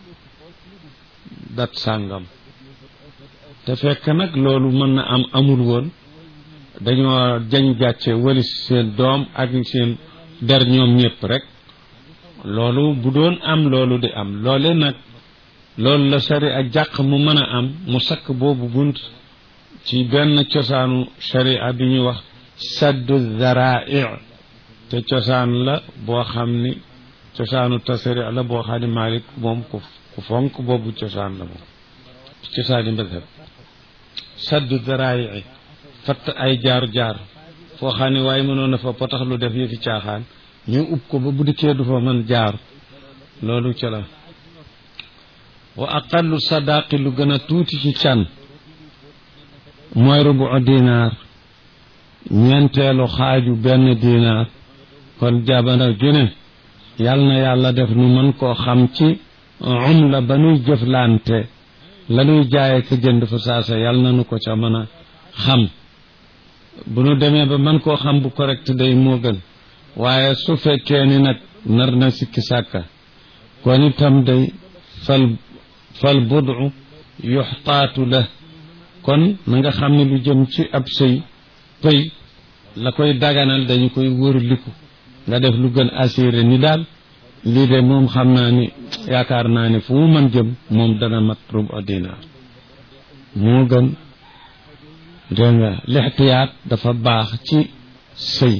dat sàngam te fekk nag loolu mën na am amul woon dañoo jañ gàcce walis seen doom ak seen der ñoom ñëpp rek loolu bu doon am loolu di am loole nag loolu la sari ak jàq mu mën a am mu sakk boobu bunt ci benn cosaanu sharia bi ñuy wax saddu zarai te cosaan la boo xam ni cosaanu tasari la boo xam ni Maalik moom ku ku fonk boobu cosaan la moom cosaani madhab saddu zarai fatt ay jaar jaar foo xam ne waaye mënoon na fa potax lu def yëfi caaxaan ñu ub ko ba bu dikkee du fa mën jaar loolu ca la wa aqallu sadaqi lu gën a tuuti ci can mooy rubu dinaar ñeenteelu xaaju benn dinaar kon jabana june yal na yàlla def nu mën koo xam ci um la ba nuy jëflante la nuy jaaye ka jënd fa saasa yal na nu ko ca mën a xam bu nu demee ba man koo xam bu correct day moo gën waaye su fekkee ni nag nar na sikki sàkka kon itam day fal fal budu yuxtaatu la kon na nga xam ne lu jëm ci ab sëy pëy la koy daganal dañu koy wërliku nga def lu gën assuré ni daal lii de moom xam naa ni yaakaar naa ni fu mu mën jëm moom dana mat rubu dinaar moo gën dégg nga lixtiyaat dafa baax ci sëy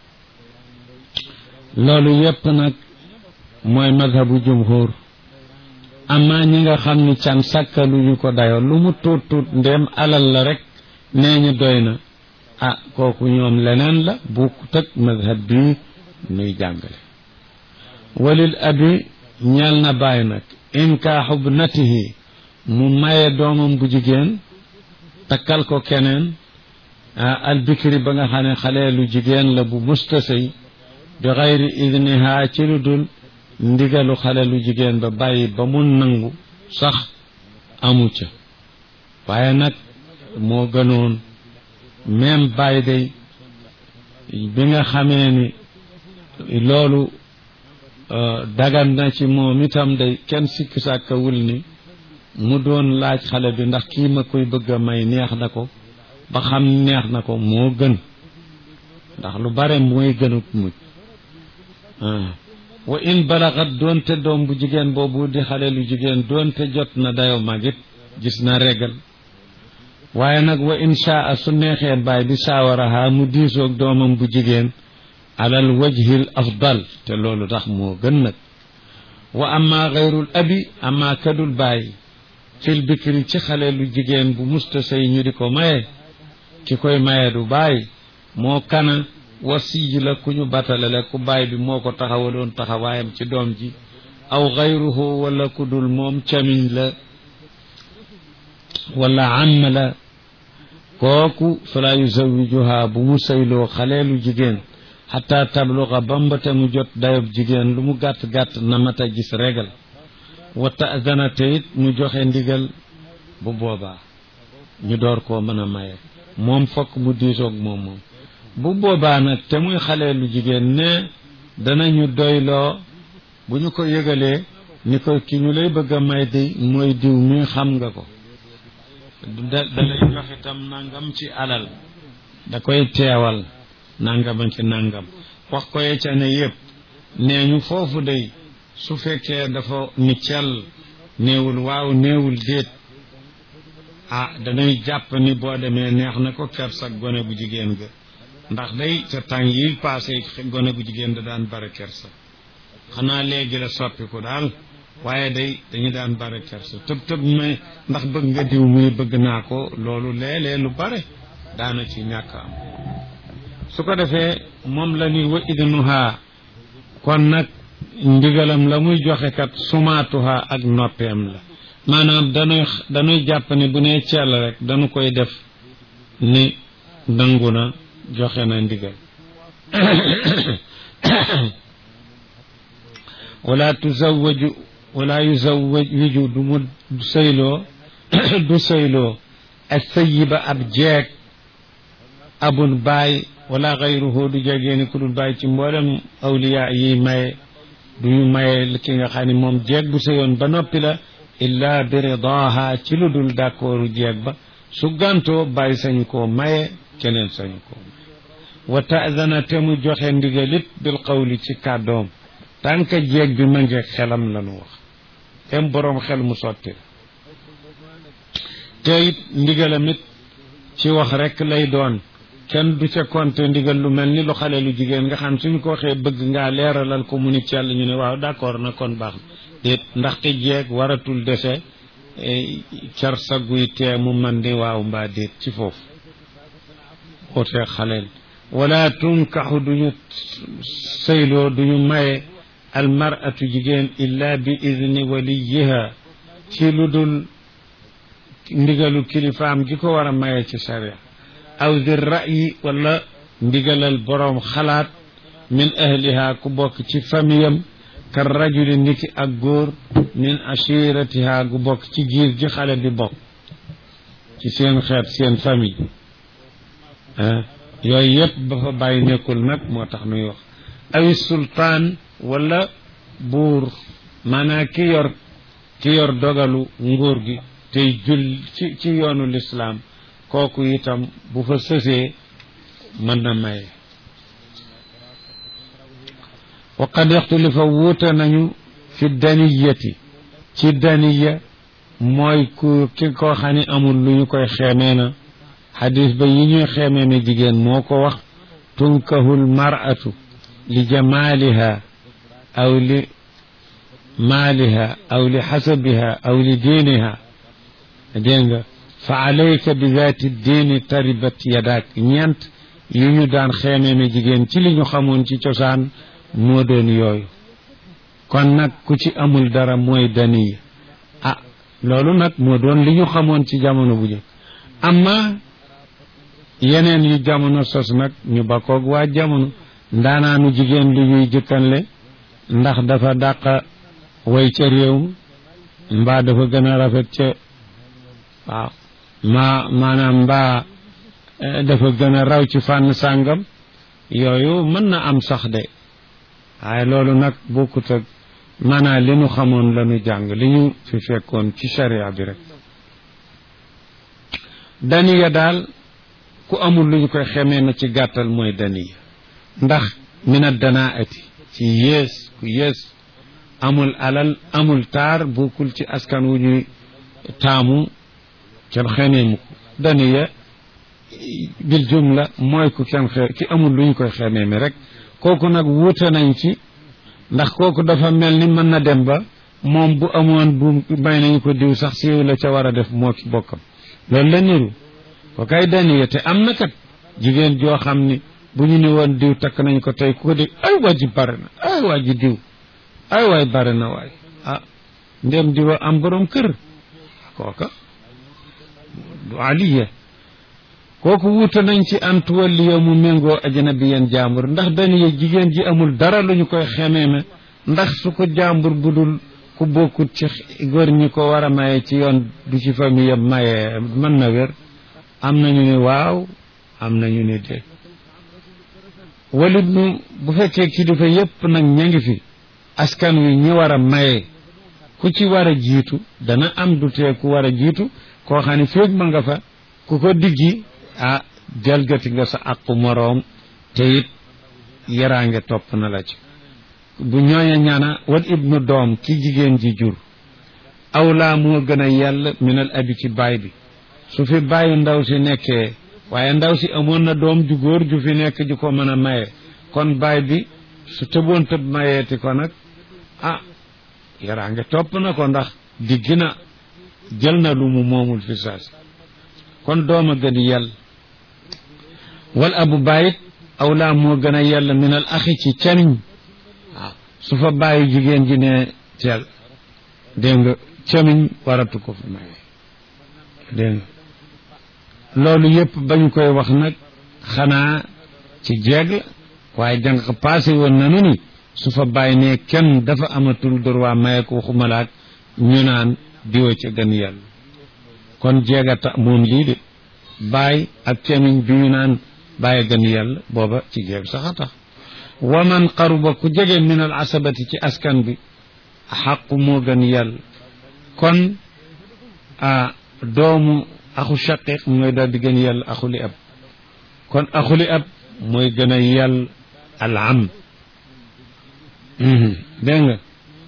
loolu yépp nag mooy madhabu jumhur amaa ñi nga xam ni can sàkkaluñu ko dayoo lu mu tuut tuut ndéem alal la rek nee ñu doy na ah kooku ñoom leneen la bu tëg madhab bii nuy jàngale walil abi ñeel na bàyyi nag inkaaxu bnatihi mu maye doomam bu jigéen takkal ko keneen albikri ba nga xam ne xale lu jigéen la bu mustasëy bi xayri idniha ci lu dul ndigalu xale lu jigéen ba bàyyi ba mu nangu sax amu ca waaye nag moo gënoon même bàyyi day bi nga xamee ni loolu dagan na ci moom itam day kenn sikk sàkkawul ni mu doon laaj xale bi ndax kii ma koy bëgg a may neex na ko ba xam neex na ko moo gën ndax lu bare mooy gënut mujj wa in balaxat doonte doom bu jigéen boobu di xale lu jigéen doonte jot na dayo magit gis na regal waaye nag wa in shaa su neexee baay bi saawaraha mu diisoog doomam bu jigéen alal wajhil afdal te loolu tax moo gën nag wa amma gayrul abi amma kadul baay fil bikri ci xale lu jigéen bu musta sëy ñu di ko maye ki koy maye du baay moo kana wasiy la ku ñu batalale ku baay bi moo ko taxawaloon taxawaayam ci doom ji aw gayruhu wala ku dul moom camiñ la wala am la kooku fala yuzawijuha bu mu sëyloo xaleelu jigéen xataa tabluga bambate mu jot dayob jigéen lu mu gàtt-gàtt na mata gis regal wa taadana te it mu joxe ndigal bu boobaa ñu door koo mën a maye moom fokk mu diisoog moom moom bu boobaa nag te muy xale lu jigéen ne danañu doyloo bu ñu ko yëgalee ni ko ki ñu lay bëgg a may di mooy diw mi xam nga ko da da lay jox itam nangam ci alal da koy teewal nangam ci nangam wax ko ye ca ne yëpp nee ñu foofu day su fekkee dafa ni cel néewul waaw néewul déet ah danay jàpp ni boo demee neex na ko kersak gone bu jigéen ga ndax day ca tàng yi passé gone gu jigéen da daan bare kersa xanaa léegi la soppiku daal waaye day dañu daan bare kersa tëb tëb may ndax bëgg nga diw muy bëgg naa ko loolu léeg-léeg lu bare daana ci ñàkk am su ko defee moom la ni wa idnuha kon nag ndigalam la muy joxe kat sumaatuha ak noppeem la maanaam dañuy dañuy jàpp ne bu nee ceel rek dañu koy def ni nangu na joxe na ndigal wala tuzawaju wala yuzawiju du mu sëyloo du sëyloo ak sayiba ab jeeg abun baay wala xayruhu du jegeeni ku dul baay ci mboolem awliya yi maye du ñu maye ki nga xam ne moom jeeg bu sëyoon ba noppi la illa bi ridaha ci lu dul d'accordu jeeg ba su gantoo bàyyi sañu koo maye keneen sañu koo wa taadana te mu joxe ndigalit bil qawli ci kàddoom tànk jeeg bi ma ngi xelam la nu wax tem boroom xel mu sotti te it ndigalam it ci wax rek lay doon kenn du ca compte ndigal lu mel ni lu xale lu jigéen nga xam suñu ko waxee bëgg ngaa leeralal ko mu ni ci yàlla ñu ne waaw d'accord na kon baax na déet ndaxte jeeg waratul dese car sa guy tee mu man di waaw mbaa déet ci foofu ootee xaleel wala tunkaxu duñu sëyloo duñu maye almaratu jigéen illa bi idni waliyiha ci lu dul ndigalu kilifaam gi ko war a maye ci sharia aw di ra'yi wala ndigalal boroom xalaat min ahliha ku bokk ci famiyam ka rajuli niki ak góor min ashiratiha gu bokk ci giir gi xale bi bokk ci seen xeet seen famille ah yooyu yëpp ba fa bàyyi nekkul nag moo tax nuy wax awi sultaan wala buur maanaa ki yor ki yor dogalu nguur gi tey jul ci ci yoonu lislaam kooku itam bu fa sësee mën na maye wa qad ixtulifa wuute nañu fi daniyati ci daniya mooy ku ki koo xam ne amul lu ñu koy xeemee na xadis ba yi ñuy xeemee ne jigéen moo ko wax tunkahul mar'atu li jamaaliha aw li maaliha aw li xasabiha aw li diiniha dégg nga fa alayka bi zaati diini taribat yadaak ñeent yu ñu daan xeemee ne jigéen ci li ñu xamoon ci cosaan moo doon yooyu kon nag ku ci amul dara mooy daniya ah loolu nag moo doon li ñu xamoon ci jamono bu jëkk amma yeneen yu jamono sos nag ñu bakkoog waa jamono ndaanaanu jigéen lu ñuy jëkkanle ndax dafa dàq way ca réew mbaa dafa gën a rafet ca waaw maa maanaam mbaa dafa gën a raw ci fànn sàngam yooyu mën na am sax de waaye loolu nag bokkut ak maanaam li ñu xamoon la ñu jàng li ñu fi fekkoon ci sharia bi rek daniya daal ku amul lu ñu koy xemee na ci gàttal mooy daniya ndax mina danaati ci yées ku yées amul alal amul taar bokkul ci askan wu ñuy taamu kenn xemee mu ko daniya bil jumla mooy ku kenn xe ki amul lu ñu koy xemee mi rek kooku nag wuute nañ ci ndax kooku dafa mel ni mën na dem ba moom bu amoon bu may nañu ko diw sax siiw la ca war a def moo ki bokkam loolu la niru ko kay daniya te am na kat jigéen joo xam ni bu ñu ni woon diw takk nañ ko tey ku ko dégg ay waa ji bare na ay waa ji diw ay waay bare na waay ah ndem diwa am borom kër kooka du aliya kooku wuute nañ ci antuwalliya mu méngoo ajnabiyan jaambur ndax daniya jigéen ji amul dara lu ñu koy xemeeme ndax su ko jaambur bu dul ku bokkut ci góor ñi ko war a maye ci yoon du ci famille yëpp maye mën na wér am nañu ne waaw am nañu ne déet walit nu bu fekkee kilifa yépp nag ña ngi fi askan wi ñi war a maye ku ci war a jiitu dana am du tee ku war a jiitu koo xam ne féeg ma nga fa ku ko diggi ah jalgati nga sa aqu moroom te it yaraange topp na la ci bu ñooña ñaana wal ibnu doom ki jigéen ji jur awlaa moo gën a yell minal abi ci baay bi su fi bàyyi ndaw si nekkee waaye ndaw si amoon na doom ju góor ju fi nekk ju ko mën a maye kon baay bi su tëboon tëb mayeeti ko nag ah yaraange topp na ko ndax digg na jël na lu mu moomul fi saasi kon doom a gën yell wal abu bàyyit awlaa moo gën a yell minal axi ci camiñ waaw su fa bàyyi jigéen ji ne teel dégg nga camiñ waratu ko fi maye dégg nga loolu yëpp bañ koy wax nag xanaa ci jeeg la waaye jànq passé woon nanu ni su fa bàyyi ne kenn dafa amatul droit maye ko waxumalaat ñu naan diwa ca gën yàlla kon jeegata moom lii de bàyyi ak cemiñ bi ñu naan bàyyi gën yàlla booba ci jeeg sax a tax wa man qaruba ku jege min al asabati ci askan bi xaqu moo gën yàlla kon a doomu axu shaqiq mooy daal di gën yàlla axuli ab kon axuli ab mooy gën a yàlla al am dégg nga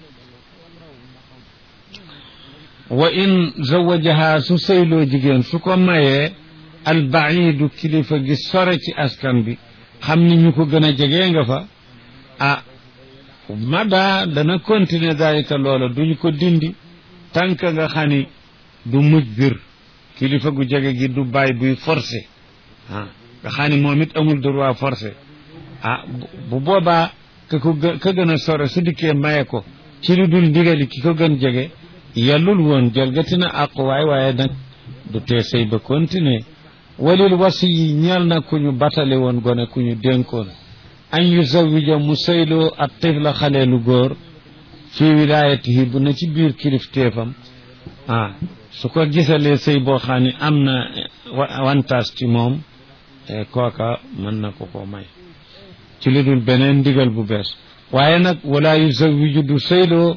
wa in zawajaha su sëyloo jigéen su ko mayee albaidu kilifa gi sore ci askan bi xam ni ñu ko gën a jegee nga fa ah mada dana continuer dalika loola duñu ko dindi tànk nga xani du muj bir kilifa gu jege gi du bàyyi buy forcé ah nga xam ni moom it amul droit forcé ah bu boobaa ka ko ka gën a sore su dikkee maye ko ci lu dul ndigali ki ko gën jege yellul woon jalgati na àquwaay waaye nag du tee sëy ba continuer walil wasi yi ñeel na ku ñu batale woon gone ku ñu dénkoon an yu zawija mu sëyloo ak tifla xaleelu góor fi wilayatihi bu na ci biir kilifteefam ah su ko gisalee sëy boo xam ne am na wantaas ci moom kooka mën na ko ko may ci lu dul beneen ndigal bu bees waaye nag wala yu zawiju du sëyloo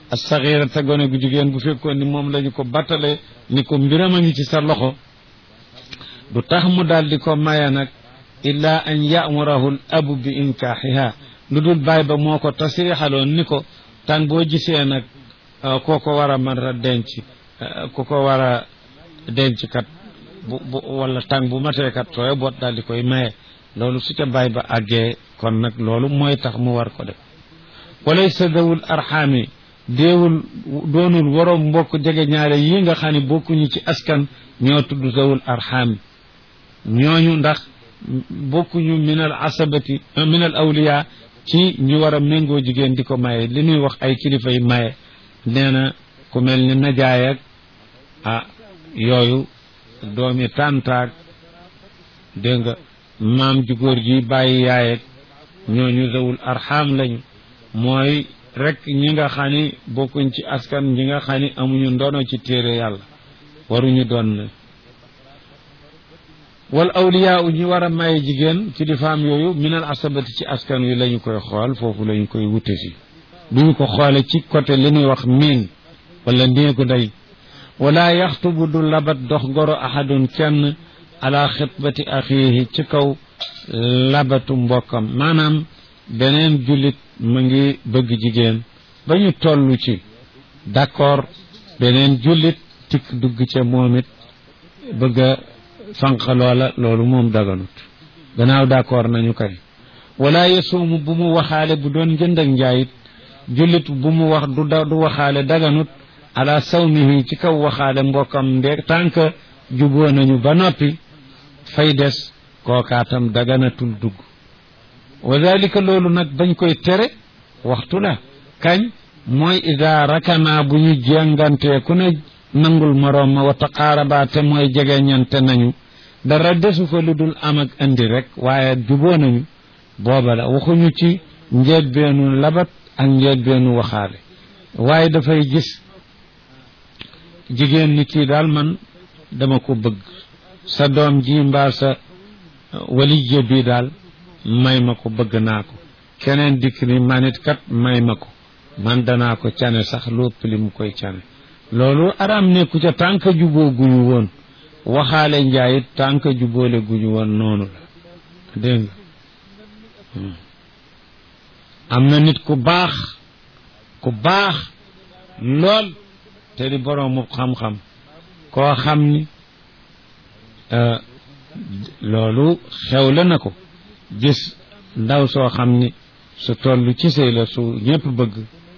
as-saxiira te gone gu jigéen bu fekkoon ni moom lañu ko battale ni ko mbiram a ngi ci sa loxo du tax mu daal di ko maye nag illa an yamurahu l abu bi inkaaxiha lu dul baay ba moo ko tasrixaloon ni ko tàng boo gisee nag koo ko war a mën a denc ku ko war a denc kat bu bu wala tàng bu matee kat sooy boot daal di koy maye loolu su ca baay ba àggee kon nag loolu mooy tax mu war ko def walaysa dawul arxaami déewul doonul waroom mbokk jege ñaare yi nga xam ne bokkuñu ci askan ñoo tudd zawul arxaami ñooñu ndax bokkuñu min al asabati min al awliya ci ñu war a méngoo jigéen di ko maye li ñuy wax ay kilifa yi maye nee na ku mel ni najaay ak ah yooyu doomi tàntaag dégg nga maam ju góor ji bàyyi yaay ak ñooñu zawul arxaam lañu mooy rek ñi nga xam ni bokkuñ ci askan ñi nga xam ni amuñu ndono ci téere yàlla waruñu doon ne wal awliyaa u ñi war a maye jigéen kilifaam yooyu minal asabati ci askan wi lañu koy xool foofu lañu koy wute si duñu ko xoole ci côté li ñuy wax miin wala néegu day wala yaxtubu du labat dox goro ahadun kenn ala xitbati axiihi ci kaw labatu mbokkam maanaam beneen jullit mu ngi bëgg jigéen ba ñu toll ci d'accord beneen jullit tikk dugg ca moom it bëgg a fanq loola loolu moom daganut gannaaw d'accord nañu kay wala yesuumu bu mu waxaale bu doon jënd ak njaayit jullit bu mu wax du du waxaale daganut ala sawmihi ci kaw waxaale mbokkam nde tànk juboo nañu ba noppi fay des kookaatam daganatul dugg wa dalika loolu nag bañ koy tere waxtu la kañ mooy ida rakana bu ñu jengantee ku ne nangul moroom ma wa taqaaraba te mooy jege ñante nañu dara desu fa lu dul am ak andi rek waaye juboo nañu booba la waxuñu ci njeetbeenu labat ak njeetbeenu waxaale waaye dafay gis jigéen ni kii daal man dama ko bëgg sa doom ji mbaa sa waliye bi daal may ma ko bëgg naa ko keneen dikk ni manit kat may ma ko man danaa ko cane sax lu ëpp li mu koy cane loolu araam nekku ca tànk juboo guñu woon waxaale njaayit tànk juboole guñu woon noonu la dégg nga am na nit ku baax ku baax lool te di boroomu xam-xam koo xam ni loolu xewle na ko gis ndaw soo xam ni su toll ci sëy la su ñëpp bëgg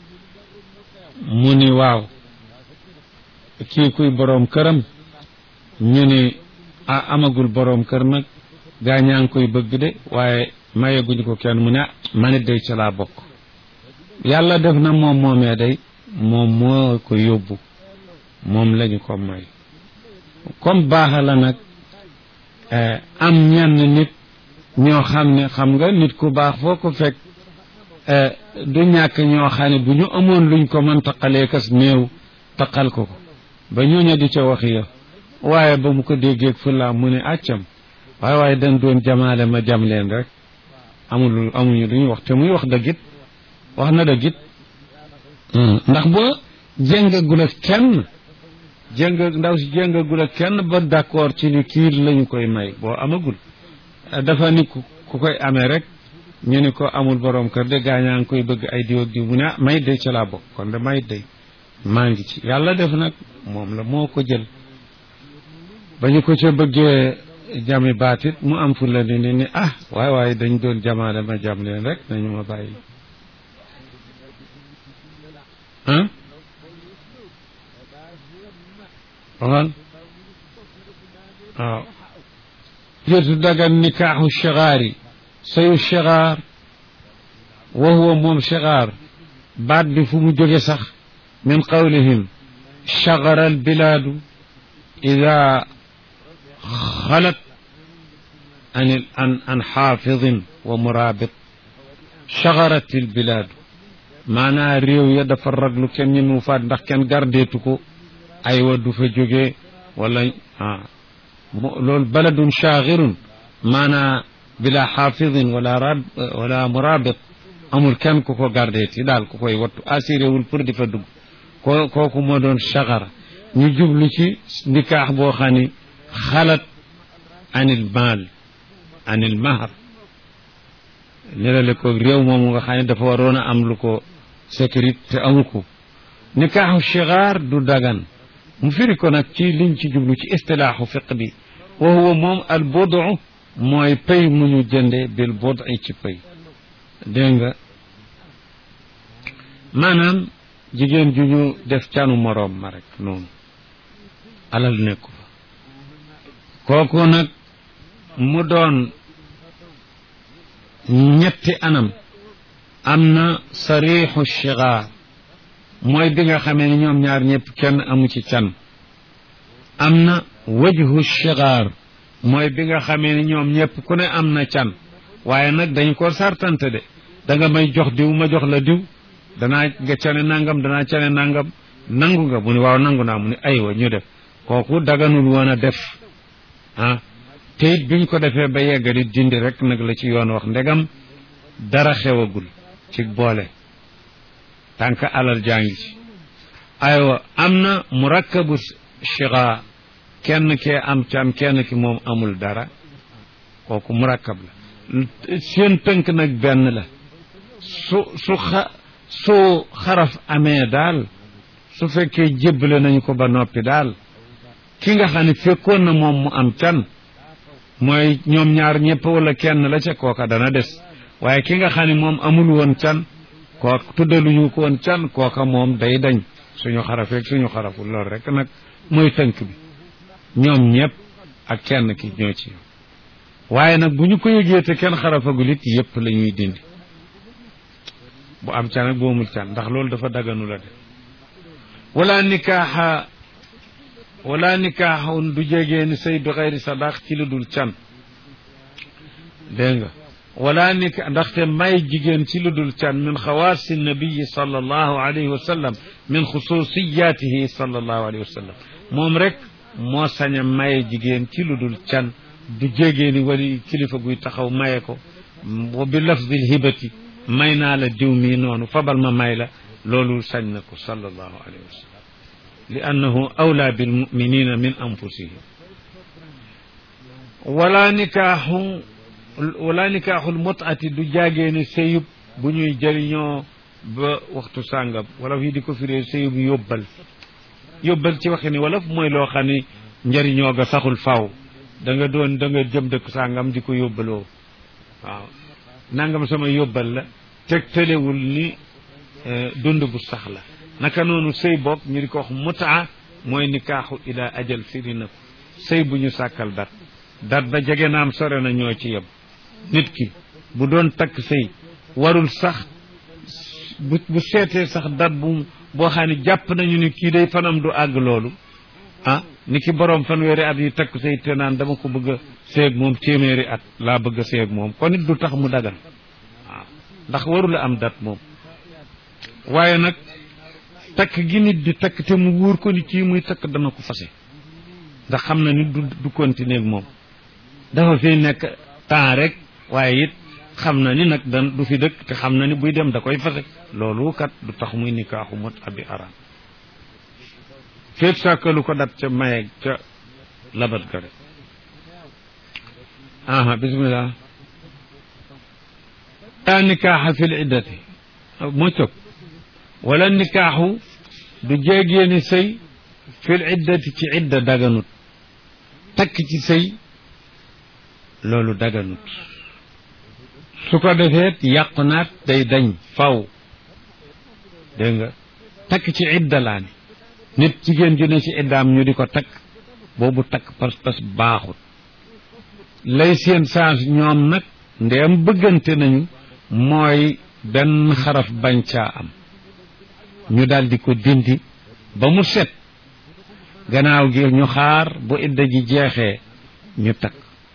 mu ni waaw kii kuy boroom këram ñu ni a amagul boroom kër nag gaa ñaa ngi koy bëgg de waaye mayeguñu ko kenn mu ne ah manit day ca laa bokk yàlla def na moom moomee day moom moo ko yóbbu moom lañu ko may comme baaxa la nag am ñenn nit ñoo xam ne xam nga nit ku baax foo ko fekk du ñàkk ñoo xam ne bu ñu amoon luñ ko mën taqalee kas néew taqal ko ko ba ñooña di ca wax yow waaye ba mu ko déggeeg fulla mu ne accam waaye waaye dañ doon jamaale ma jam leen rek amul amuñu duñu wax te muy wax dëggit wax na dëggit ndax boo jéngagul ak kenn jéng ndaw si jéngagul ak kenn ba d'accord ci ni kii lañu koy may boo amagul dafa ni ku koy amee rek ñu ni ko amul borom kër de gaañaa ngi koy bëgg ay diw ak diw mu ne ah may day ca laa bokk kon de may day maa ngi ci yàlla def nag moom la moo ko jël ba ñu ko ca bëggee jami baatit mu am fu la ni ni ni ah waaye waaye dañ doon jamaale ma jam leen rek nañu ma bàyyi ah waxal waaw jotu dagan nikaaxu chigaari sayu chigaar wa huwa moom chigaar baat bi fu mu jóge sax min qawlihim chagara albilaadu ida xalat an an an xaafidin wa muraabit chagarat albilaadu maanaa réew ya dafa raglu kenn ñi mu faat ndax kenn gardeetu ko aywa du fa jógee wala ah loolu baladun chaagirun maanaa bila xaafidin wala rab wala murabit amul kenn ku ko gardeeti daal ku koy wattu assuré wul pour di fa dugg ko kooku moo doon saxara ñu jublu ci nikaax boo xam ni xalat anil maal anil mahar nirale ko réew moomu nga xam ne dafa waroon a am lu ko sécurité te amu ko nikaaxu sigaar du dagan mu firi ko nag ci liñ ci jublu ci istilaaxu fiq bi wa huwa moom al bodu mooy pay mu ñu jënde bil bodu ci pay dégg nga maanaam jigéen ju ñu def canu moroom ma rek noonu alal nekku fa kooku nag mu doon ñetti anam am na sarixu shigaar mooy bi nga xamee ni ñoom ñaar ñëpp kenn amu ci can am na wajhu shigaar mooy bi nga xamee ni ñoom ñëpp ku ne am na can waaye nag dañu ko sartante de da nga may jox diw ma jox la diw danaa nga cane nangam danaa cane nangam nangu nga mu ni waaw nangu naa mu ni aywa ñu def kooku daganul woon a def ah te it biñ ko defee ba yeggali dindi rek nag la ci yoon wax ndegam dara xewagul ci boole tànk alal jaa ngi ci aywa am na murakkabu shiga kenn kee am can kenn ki moom amul dara kooku murakkab la seen tënk nag benn la su su xa su xaraf amee daal su fekkee jébbale nañu ko ba noppi daal ki nga xam ne fekkoon na moom mu am can mooy ñoom ñaar ñëpp wala kenn la ca kooka dana des waaye ki nga xam ne moom amul woon can kooka tuddaluñu ko woon can kooka moom day dañ suñu xarafeeg suñu xaraful loolu rek nag mooy tënk bi ñoom ñëpp ak kenn ki ñoo ci waaye nag bu ñu ko yëgee te kenn xarafagul it yëpp la ñuy dindi bu am can ak bu amul can ndax loolu dafa daganu la def wala nikaaxa wala nikaaxun du jegee ni sëy bi xayri sadaq ci lu dul can dégg nga wala nika ndaxte may jigéen ci lu dul can min xawaasi nabiyi sallallahu alayhi wa sallam min xususiyatihi sallallahu alayhi wa sallam moom rek moo sañ a maye jigéen ci lu dul can du jegee ni wali kilifa guy taxaw maye ko wa bi lafdil hibati may naa la diw mii noonu fabal ma may la loolu sañ na ko sallallahu alayhi wa sallam li annahu awla bilmuminina min anfusihim wala nikaaxu wala nikaaxul mutati du jaagee ne sëyub bu ñuy jëriñoo ba waxtu sàngam wala fii di ko firee sëyub yóbbal yóbbal ci waxe ni wala mooy loo xam ni njëriñoo ga saxul faw da nga doon da nga jëm dëkk sàngam di ko yóbbaloo waaw nangam sama yóbbal la teg tëlewul ni dund bu sax la naka noonu sëy bopp ñu di ko wax mutaa mooy nikaaxu ila ajal firi na ko sëy bu ñu sàkkal dat dat ba jege naam sore na ñoo ci yem nit ki bu doon takk sëy warul sax bu bu seetee sax dat bu boo xam ne jàpp nañu ni kii day fanam du àgg loolu ah ni ki boroom fanweeri at yi takk sëy te naan dama ko bëgg a seeg moom téeméeri at laa bëgg a seeg moom kon it du tax mu dagan waaw ndax warula am dat moom waaye nag takk gi nit di takk te mu wóor ko ni kii muy takk dana ko fase ndax xam na ni du du continuer ak moom dafa fi nekk temps rek waaye it xam na ni nag dan du fi dëkk te xam na ni buy dem da koy fase loolu kat du tax muy nikaaxu mot abi araam féet sàkkalu ko dat ca maye ca labat ga rek aha bismillah la nikaaxa fi l iddati moo cog wala nikaaxu du jéegéeni sëy fil iddati ci idda daganut takk ci sëy loolu daganut su ko defeet yàqu naat day dañ faw dégg nga takk ci idda laa ni nit jigéen ju ne ci iddaam ñu di ko takk boobu takk pas-pas baaxut lay seen change ñoom nag ndeem bëggante nañu mooy benn xaraf bañ caa am ñu daal di ko dindi ba mu set gannaaw gi ñu xaar bu idda ji jeexee ñu takk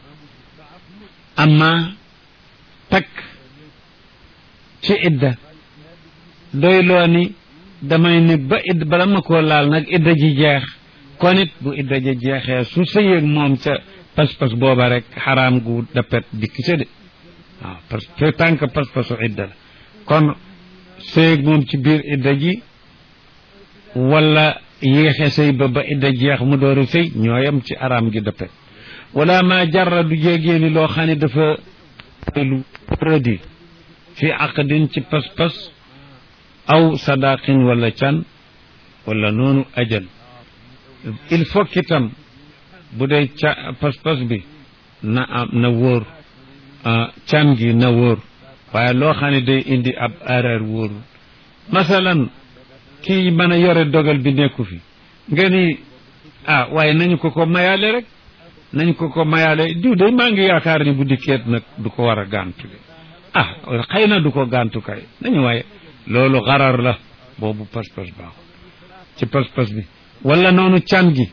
amma takk ci idda doy loo ni damay ne ba idd bala ma koo laal nag idda ji jeex kon it bu idda ji jeexee su sëyeeg moom ca pas-pas booba rek xaraam gu dappet dikk ca de waaw parce que tant que pas-pasu idda la kon sëyeeg moom ci biir idda ji wala yéexe sëy ba ba idda jeex mu door a sëy ñooyam ci araam gi dëppe wala ma jarra du jégee ni loo xam ne dafa lu produit fi aqdin ci pas-pas aw sadaqin wala can wala noonu ajal il faut itam bu dee ca pas-pas bi na am na wóor can gi na wóor waaye loo xam ne day indi ab erreur wóorul masalan kii mën a yore dogal bi nekku fi nga ni ah waaye nañu ko ko mayaale rek nañu ko ko mayaale diw de maa ngi yaakaar ni bu dikkeet nag du ko war a gàntu de ah xëy na du ko gàntu kay nañu waaye loolu xarar la boobu pas-pas baaxul ci pas-pas bi wala noonu can gi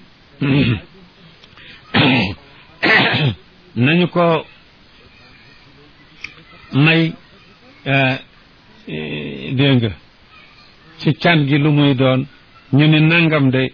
nañu ko may dégg nga ci can gi lu muy doon ñu ne nangam de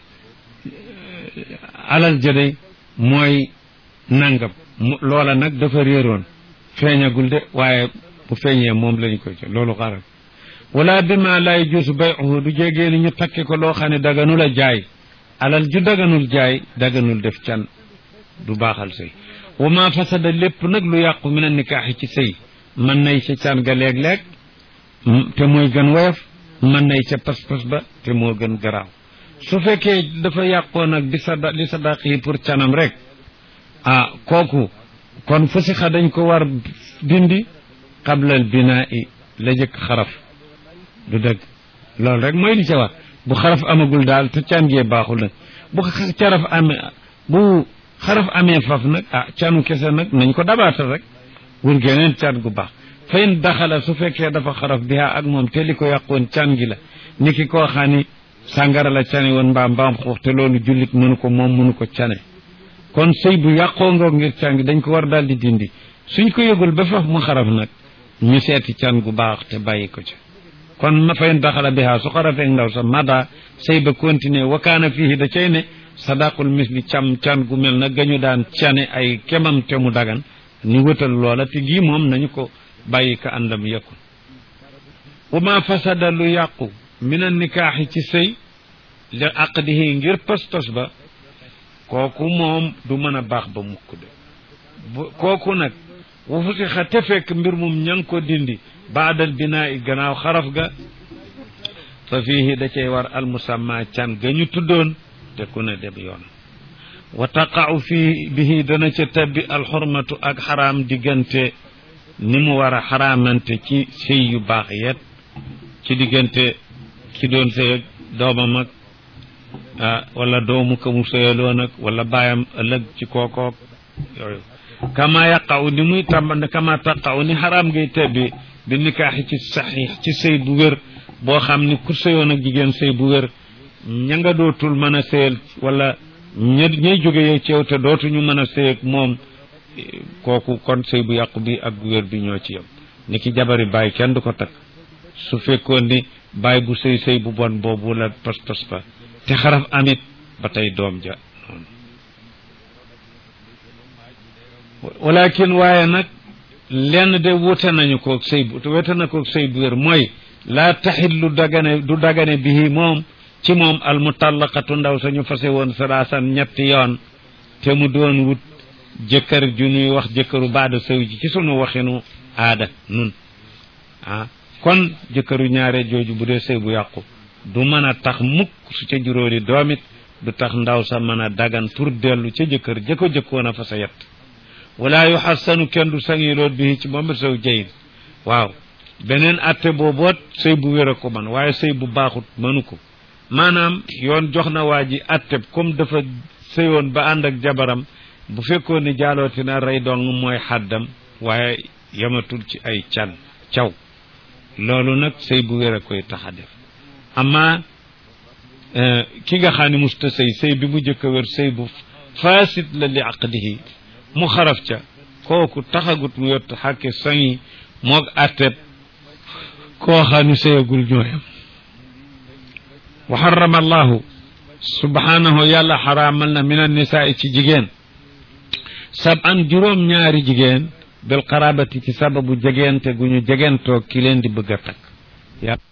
alal ja de mooy nangam loola nag dafa réeroon feeñagul de waaye bu feeñee moom lañu ko ci loolu xaral wala bi ma lay juusu bayuhu du jégee ni ñu takki ko loo xam ne daganul a jaay alal ju daganul jaay daganul def can du baaxal sëy wa ma fasada lépp nag lu yàqu min a nikaaxi ci sëy mën nay ca can ga léeg-léeg te mooy gën woyof mën nay ca pas-pas ba te moo gën garaaw su fekkee dafa yàqoo nag bi sada li sadaq yi pour canam rek ah kooku kon fusixa dañ ko war dindi qablal binaa i la jëkk xaraf du dëgg loolu rek mooy li ca war bu xaraf amagul daal te can gee baaxul nag bu caraf amee bu xaraf amee faf nag ah canu kese nag nañ ko dabaatal rek wur geneen can gu baax fayin daxala su fekkee dafa xaraf biha ak moom te li ko yàqoon can gi la ni ki koo xam ni sàngara la cane woon mbaam mbaam xuux te loolu jullit mënu ko moom mënu ko cane kon sëy bu yàqoo ngoog ngir can gi dañ ko war daal di dindi suñ ko yëgul ba faf mu xaraf nag ñu seeti can gu baax te bàyyi ko ci kon ma fayin daxala biha su xarafeeg ndaw sa mada sëy ba continuer wakaana fii da cay ne sadaqul misli cam can gu mel na gañu daan cane ay kemam te mu dagan ni wëtal loola te gii moom nañu ko bàyyi ka àndam yëkkul wa ma fasada lu yàqu min an nikaaxi ci sëy li aqdihi ngir pas-pas ba kooku moom du mën a baax ba mukk de kooku nag wu fusixa te fekk mbir mum ña ngi ko dindi baadal binaa i gannaaw xaraf ga fa fiihi da cay war almusamma can ga ñu tuddoon te ku ne dem yoon wa taqa'u fii bihi dana ca tabbi alxurmatu ak xaraam diggante ni mu war a xaraamante ci sëy yu baax yet ci diggante ki doon sëy ak doomam ak ah wala doomu ka mu sëyaloon ak wala baayam ëllëg ci kookook yooyu kama yaqa'u ni muy tàmb kama taqa'u ni xaraam ngay tebbi bi nikaaxi ci saxiix ci sëy bu wér boo xam ni ku sëyoon ak jigéen sëy bu wér ña nga dootul mën a sëyal wala ña ñay jóge yow ci yow te dootuñu mën a sëy ak moom kooku kon sëy bu yàqu bi ak bu wér bi ñoo ci yem ni ki jabari bàyyi kenn du ko takk su fekkoon ni bàyyi bu sëy sëy bu bon boobu la pas pas ba te xaraf amit ba tey doom ja noonu walakin waaye nag lenn de wute nañu koog sëy bu wute na koog sëy bu wér mooy laa taxillu dagane du dagane bihi moom ci moom al mutallaqatu ndaw sañu fase woon salaasan ñetti yoon te mu doon wut jëkkër ju ñuy wax jëkkëru baada sëw ji ci sunu waxinu aada nun ah kon jëkkëru ñaare jooju bu dee sëy bu yàqu du mën a tax mukk su ca juróoli doomit du tax ndaw sa mën a dagan pour dellu ca jëkkër jëkko jëkkoon a fa sa yett wala yu xassanu kenn du sangiloot bi ci moom sëw jayin waaw beneen atte booboot sëy bu wér a ko man waaye sëy bu baaxut mënu ko maanaam yoon jox na waa ji atte comme dafa sëyoon ba ànd ak jabaram bu fekkoon ni jaalooti na rey dong mooy xàddam waaye yamatul ci ay can caw loolu nag sëy bu wér a koy tax a def amma ki nga xam ne musta sëy sëy bi mu jëkk a wér sëy bu faasit la li aqdihi mu xaraf ca kooku taxagut mu yott xàkke sangi moog atteb koo xam ne sëyagul ñooyam wa xarama allahu subhanahu yàlla xaraamal na min annisaai ci jigéen sab an juróom ñaari jigéen bil qarabati ci sababu jegeente gu ñu jegentoo ki leen di bëgg a takk